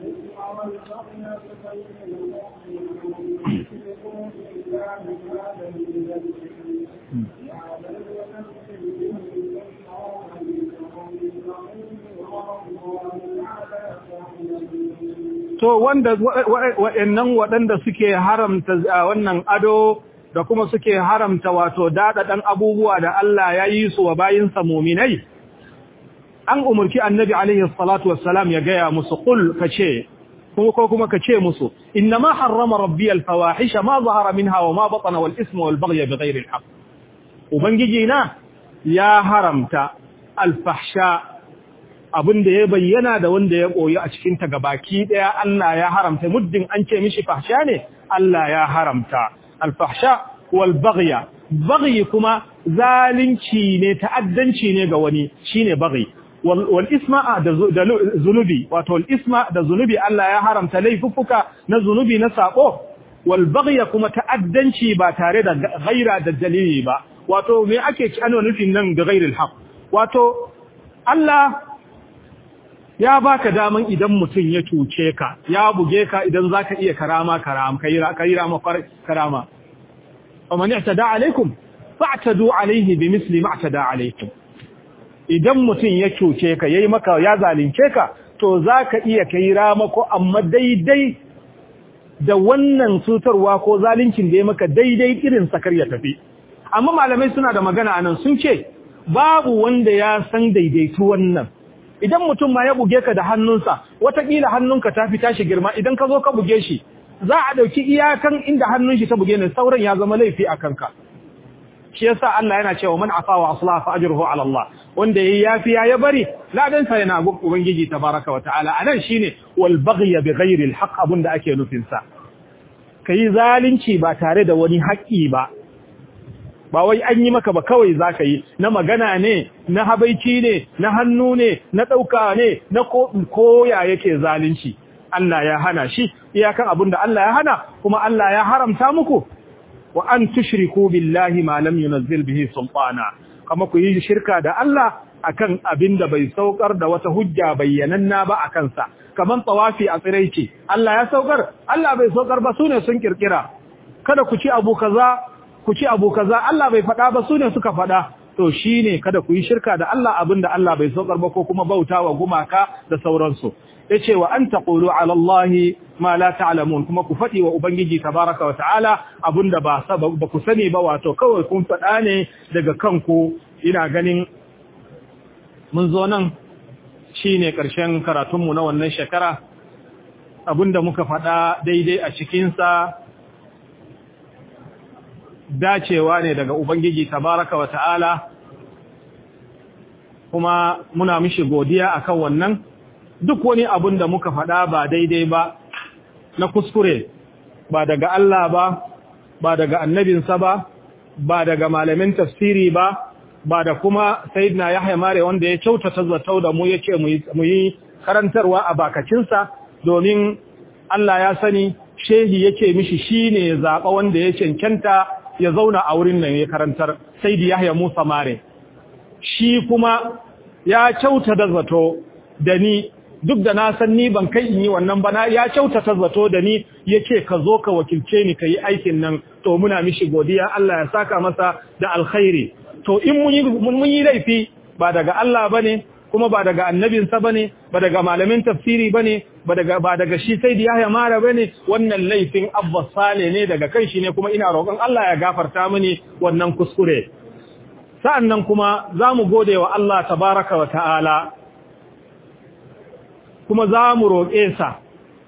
to wanda waɗannan waɗanda suke haramta wannan ado da kuma suke haramta wato daɗaɗan abubuwa da Allah ya yi su wa bayinsa muminai an umarci annabi alaihi salatu wassalam ya gaya musu qul kace ko kuma kace musu innama harrama rabbi alfawahisha ma zahara minha wa ma batana wal isma wal baghy bighayri alhaq ubangiji na ya haramta alfahsha abinda ya bayyana da wanda ya koyi a cikin ta gabaki daya Allah ya haramta muddin an ce mishi fahsha ne Allah ya haramta alfahsha wal baghy baghy kuma zalunci ne ta'addanci ne ga wani shine baghy wal isma da zunubi wato wal isma da zunubi Allah ya haramta laifuffuka na zunubi na sako wal baghy kuma ta'addanci ba tare da ghaira da dalili ba wato me ake ci ana nufin nan da ghairil haq wato Allah ya baka daman idan mutum ya cuce ka ya buge ka idan zaka iya karama karama kaira kaira ma karama faman i'tada alaikum fa'tadu alaihi bimithli ma i'tada alaikum idan mutum ya cuce ka yayi maka ya zalunce ka to zaka iya kai ramako amma daidai da wannan cutarwa ko zaluncin da ya maka daidai irin sakar ya tafi amma malamai suna da magana anan sun ce babu wanda ya san daidaitu wannan idan mutum ma ya buge ka da hannunsa watakila hannunka ta fi tashi girma idan ka zo ka buge shi za a ɗauki iyakan inda hannun shi ta buge ne sauran ya zama laifi a kanka shi yasa Allah yana cewa man afa wa aslaha fa ajruhu ala Allah wanda yayi yafiya ya bari ladan sa yana gun ubangiji tabaraka wa ta'ala anan shine wal baghy bighairi al haqq abunda ake nufin sa kai zalunci ba tare da wani haƙi ba ba wai an yi maka ba kawai zaka yi na magana ne na habaici ne na hannu ne na dauka ne na koya yake zalunci Allah ya hana shi iyakan abinda Allah ya hana kuma Allah ya haramta muku wa an tushriku billahi ma lam yunzil bihi sultana kama ku yi shirka da Allah akan abinda bai saukar da wata hujja bayyananna ba akan sa kaman tawafi a tsiraici Allah ya saukar Allah bai saukar ba sune sun kirkira kada ku ci abu kaza ku ci abu kaza Allah bai faɗa ba sune suka faɗa to shine kada ku yi shirka da Allah abinda Allah bai saukar ba ko kuma bautawa gumaka da sauransu yace wa an taqulu ala Allah ma la ta'lamun kuma ku fadi wa ubangiji tabaraka wa ta'ala abunda ba ba ku sani ba wato kawai kun fada ne daga kanku ina ganin mun zo nan shine karshen karatun mu na wannan shekara abunda muka fada daidai a cikin sa dacewa ne daga ubangiji tabaraka wa ta'ala kuma muna mishi godiya akan wannan duk wani abun da muka faɗa ba daidai ba na kuskure ba daga Allah ba ba daga annabinsa ba ba daga malamin tafsiri ba ba da kuma sayyidina Yahya Mare wanda ya kyautata zato da mu yace mu yi karantarwa a bakacinsa domin Allah ya sani shehi yake mishi shine zaba wanda ya cancanta ya zauna a wurin nan ya karantar sayyidi Yahya Musa Mare shi kuma ya kyautata zato da ni duk da na san ni ban kai in yi wannan ba na ya kyautata zato da ni yace ka zo ka wakilce ni kai aikin nan to muna mishi godiya Allah ya saka masa da alkhairi to in mun yi mun yi laifi ba daga Allah bane kuma ba daga annabinsa bane ba daga malamin tafsiri bane ba daga ba daga shi sai da Yahya Mara bane wannan laifin Abba Sale ne daga kan shi ne kuma ina roƙon Allah ya gafarta mini wannan kuskure sa'annan kuma zamu gode wa Allah tabaraka wa ta'ala kuma za mu roƙe sa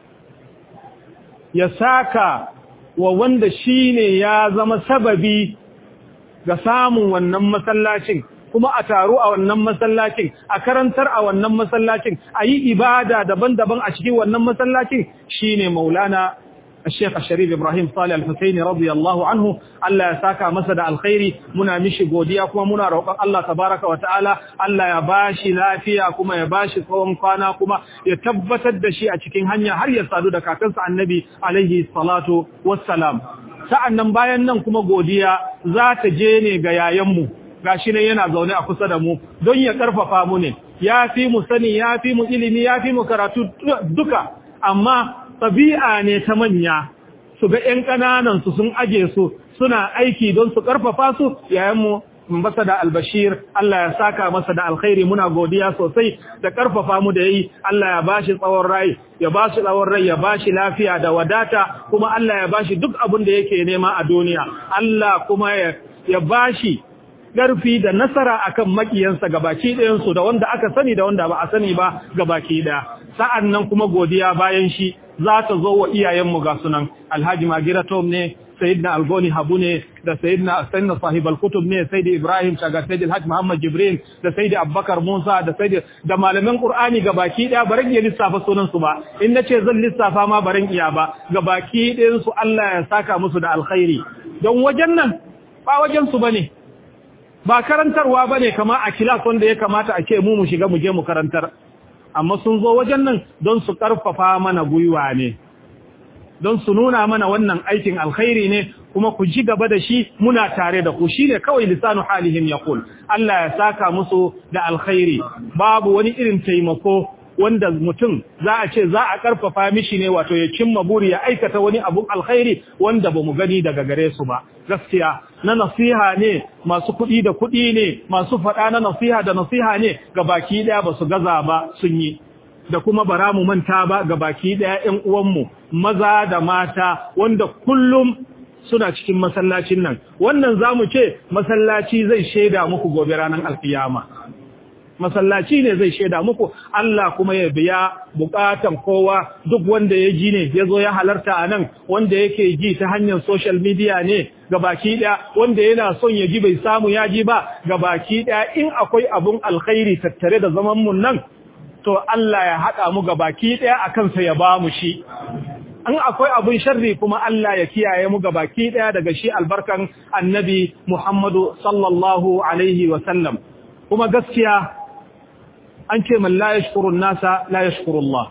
ya saka wa wanda shi ne ya zama sababi ga samun wannan masallacin kuma a taru a wannan masallacin a karantar a wannan masallacin a yi ibada daban-daban a cikin wannan masallacin shi ne maulana الشيخ الشريف إبراهيم صالح الحسيني رضي الله عنه الله يساكا مسد الخير منا مشي قوديا كما منا روق الله تبارك وتعالى الله يباشي لا فيها كما يباشي صوم قانا كما يتبتد دشي أتكين هنيا هل يسادو دكا كنس النبي عليه الصلاة والسلام sa'annan bayan nan kuma godiya za ta je ne ga yayanmu gashi ne yana zaune a kusa da mu don ya karfafa mu ne ya fi mu sani ya fi mu ilimi ya fi mu karatu duka amma ɗabi'a ne ta manya su ga ‘yan ƙananan su sun aje su suna aiki don su ƙarfafa su yayanmu masa da albashir Allah ya saka masa da alkhairi muna godiya sosai da ƙarfafa mu da yi Allah ya bashi tsawon rai ya bashi tsawon rai ya bashi lafiya da wadata kuma Allah ya bashi duk abin da yake nema a duniya Allah kuma ya bashi ƙarfi da nasara akan makiyansa gabaki ɗayansu da wanda aka sani da wanda ba a sani ba gabaki ɗaya sa'an nan kuma godiya bayan shi za ta zo wa iyayenmu ga sunan alhaji magira tom ne sayyidina algoni habu ne da sayyidina sayyidina sahib al-kutub ne sayyidi ibrahim shagar sayyidi alhaji muhammad jibril da sayyidi abubakar musa da sayyidi da malaman qur'ani gabaki daya baran iya lissafa sunan su ba in nace zan lissafa ma baran iya ba gabaki ɗayan su Allah ya saka musu da alkhairi don wajen nan ba wajen su bane ba karantarwa bane kamar a kilas wanda ya kamata a ce mu mu shiga mu je mu karantar amma sun zo wajen nan don su ƙarfafa mana gwiwa ne don su nuna mana wannan aikin alkhairi ne kuma ku ji gaba da shi muna tare da ku shi ne kawai lisanu halihim ya kul Allah ya saka musu da alkhairi babu wani irin taimako wanda mutum za a ce za a ƙarfafa mishi ne wato ya cimma buri ya aikata wani abun alkhairi wanda ba mu gani daga gare su ba gaskiya na nasiha ne masu kuɗi da kuɗi ne masu faɗa na nasiha da nasiha ne ga baki ɗaya ba su gaza ba sun yi da kuma bara mu manta ba ga baki ɗaya ƴan uwanmu maza da mata wanda kullum suna cikin masallacin nan wannan zamu ce masallaci zai shaida muku gobe ranar alkiyama masallaci ne zai shaida muku Allah kuma ya biya bukatan kowa duk wanda ya ji ne ya zo ya halarta a nan wanda yake ji ta hanyar social media ne ga baki ɗaya wanda yana son ya ji bai samu ya ji ba ga baki ɗaya in akwai abun alkhairi tattare da zaman mun nan to Allah ya haɗa mu ga baki ɗaya a kansa ya ba mu shi an akwai abun sharri kuma Allah ya kiyaye mu ga baki ɗaya daga shi albarkan annabi Muhammadu sallallahu alaihi wa sallam kuma gaskiya an ce man la yashkurun nasa la yashkurullah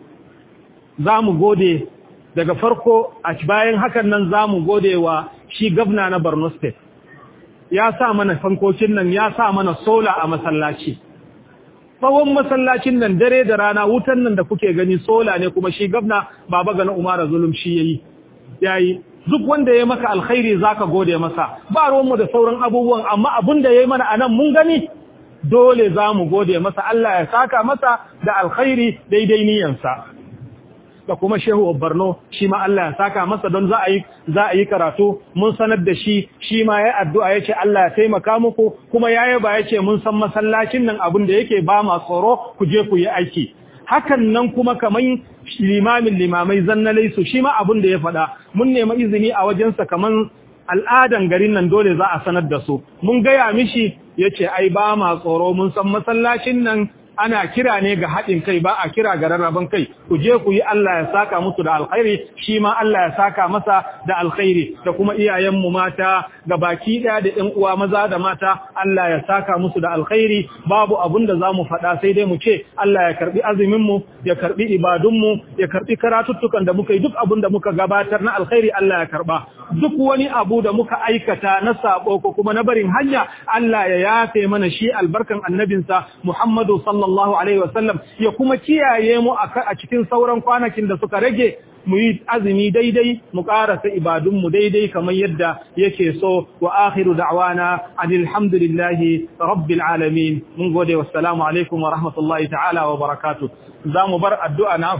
za mu gode daga farko a bayan hakan nan za mu gode wa shi gabna na Borno State ya sa mana fankokin nan ya sa mana sola a masallaci tsawon masallacin nan dare da rana wutan nan da kuke gani sola ne kuma shi gabna baba gana Umara Zulum shi yayi yayi duk wanda ya maka alkhairi zaka gode masa ba ruwanmu da sauran abubuwan amma abin da yayi mana anan mun gani dole za mu gode masa Allah ya saka masa da alkhairi daidai niyansa da kuma shehu Borno shi ma Allah ya saka masa don za a yi za a yi karatu mun sanar da shi shi ma ya addu'a yace Allah ya taimaka muku kuma yayi ba yace mun san masallacin nan abin da yake ba ma tsoro ku je ku yi aiki hakan nan kuma kaman limamin limamai zannalai su shi ma abin da ya faɗa mun nemi izini a wajensa kaman al'adan garin nan dole za a sanar da su mun gaya mishi yace ai ba ma tsoro mun san masallacin nan ana kira ne ga haɗin kai ba a kira ga rarraban kai ku je ku yi Allah ya saka musu da alkhairi shi ma Allah ya saka masa da alkhairi da kuma iyayenmu mata ga baki ɗaya da ƴan uwa maza da mata Allah ya saka musu da alkhairi babu abun da zamu faɗa sai dai mu ce Allah ya karbi azumin mu ya karbi ibadun mu ya karbi karatuttukan da muka yi duk abun da muka gabatar na alkhairi Allah ya karba duk wani abu da muka aikata na sabo ko kuma na barin hanya Allah ya yafe mana shi albarkan annabinsa Muhammadu sallallahu alaihi wasallam ya kuma kiyaye mu a cikin sauran kwanakin da suka rage mu yi azumi daidai mu karasa ibadun mu daidai kamar yadda yake so wa akhiru da'wana alhamdulillahi rabbil alamin mun gode wassalamu alaikum wa rahmatullahi ta'ala wa barakatuh zamu bar addu'a na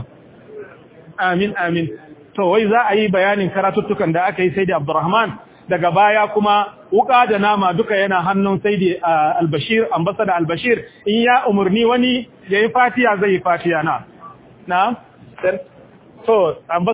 amin amin to wai za a yi bayanin karatuttukan da aka yi sai da Abdurrahman daga baya kuma wuka da nama duka yana hannun sai da Albashir ambassador Albashir in ya umurni wani yayi fatiya zai yi fatiya na na to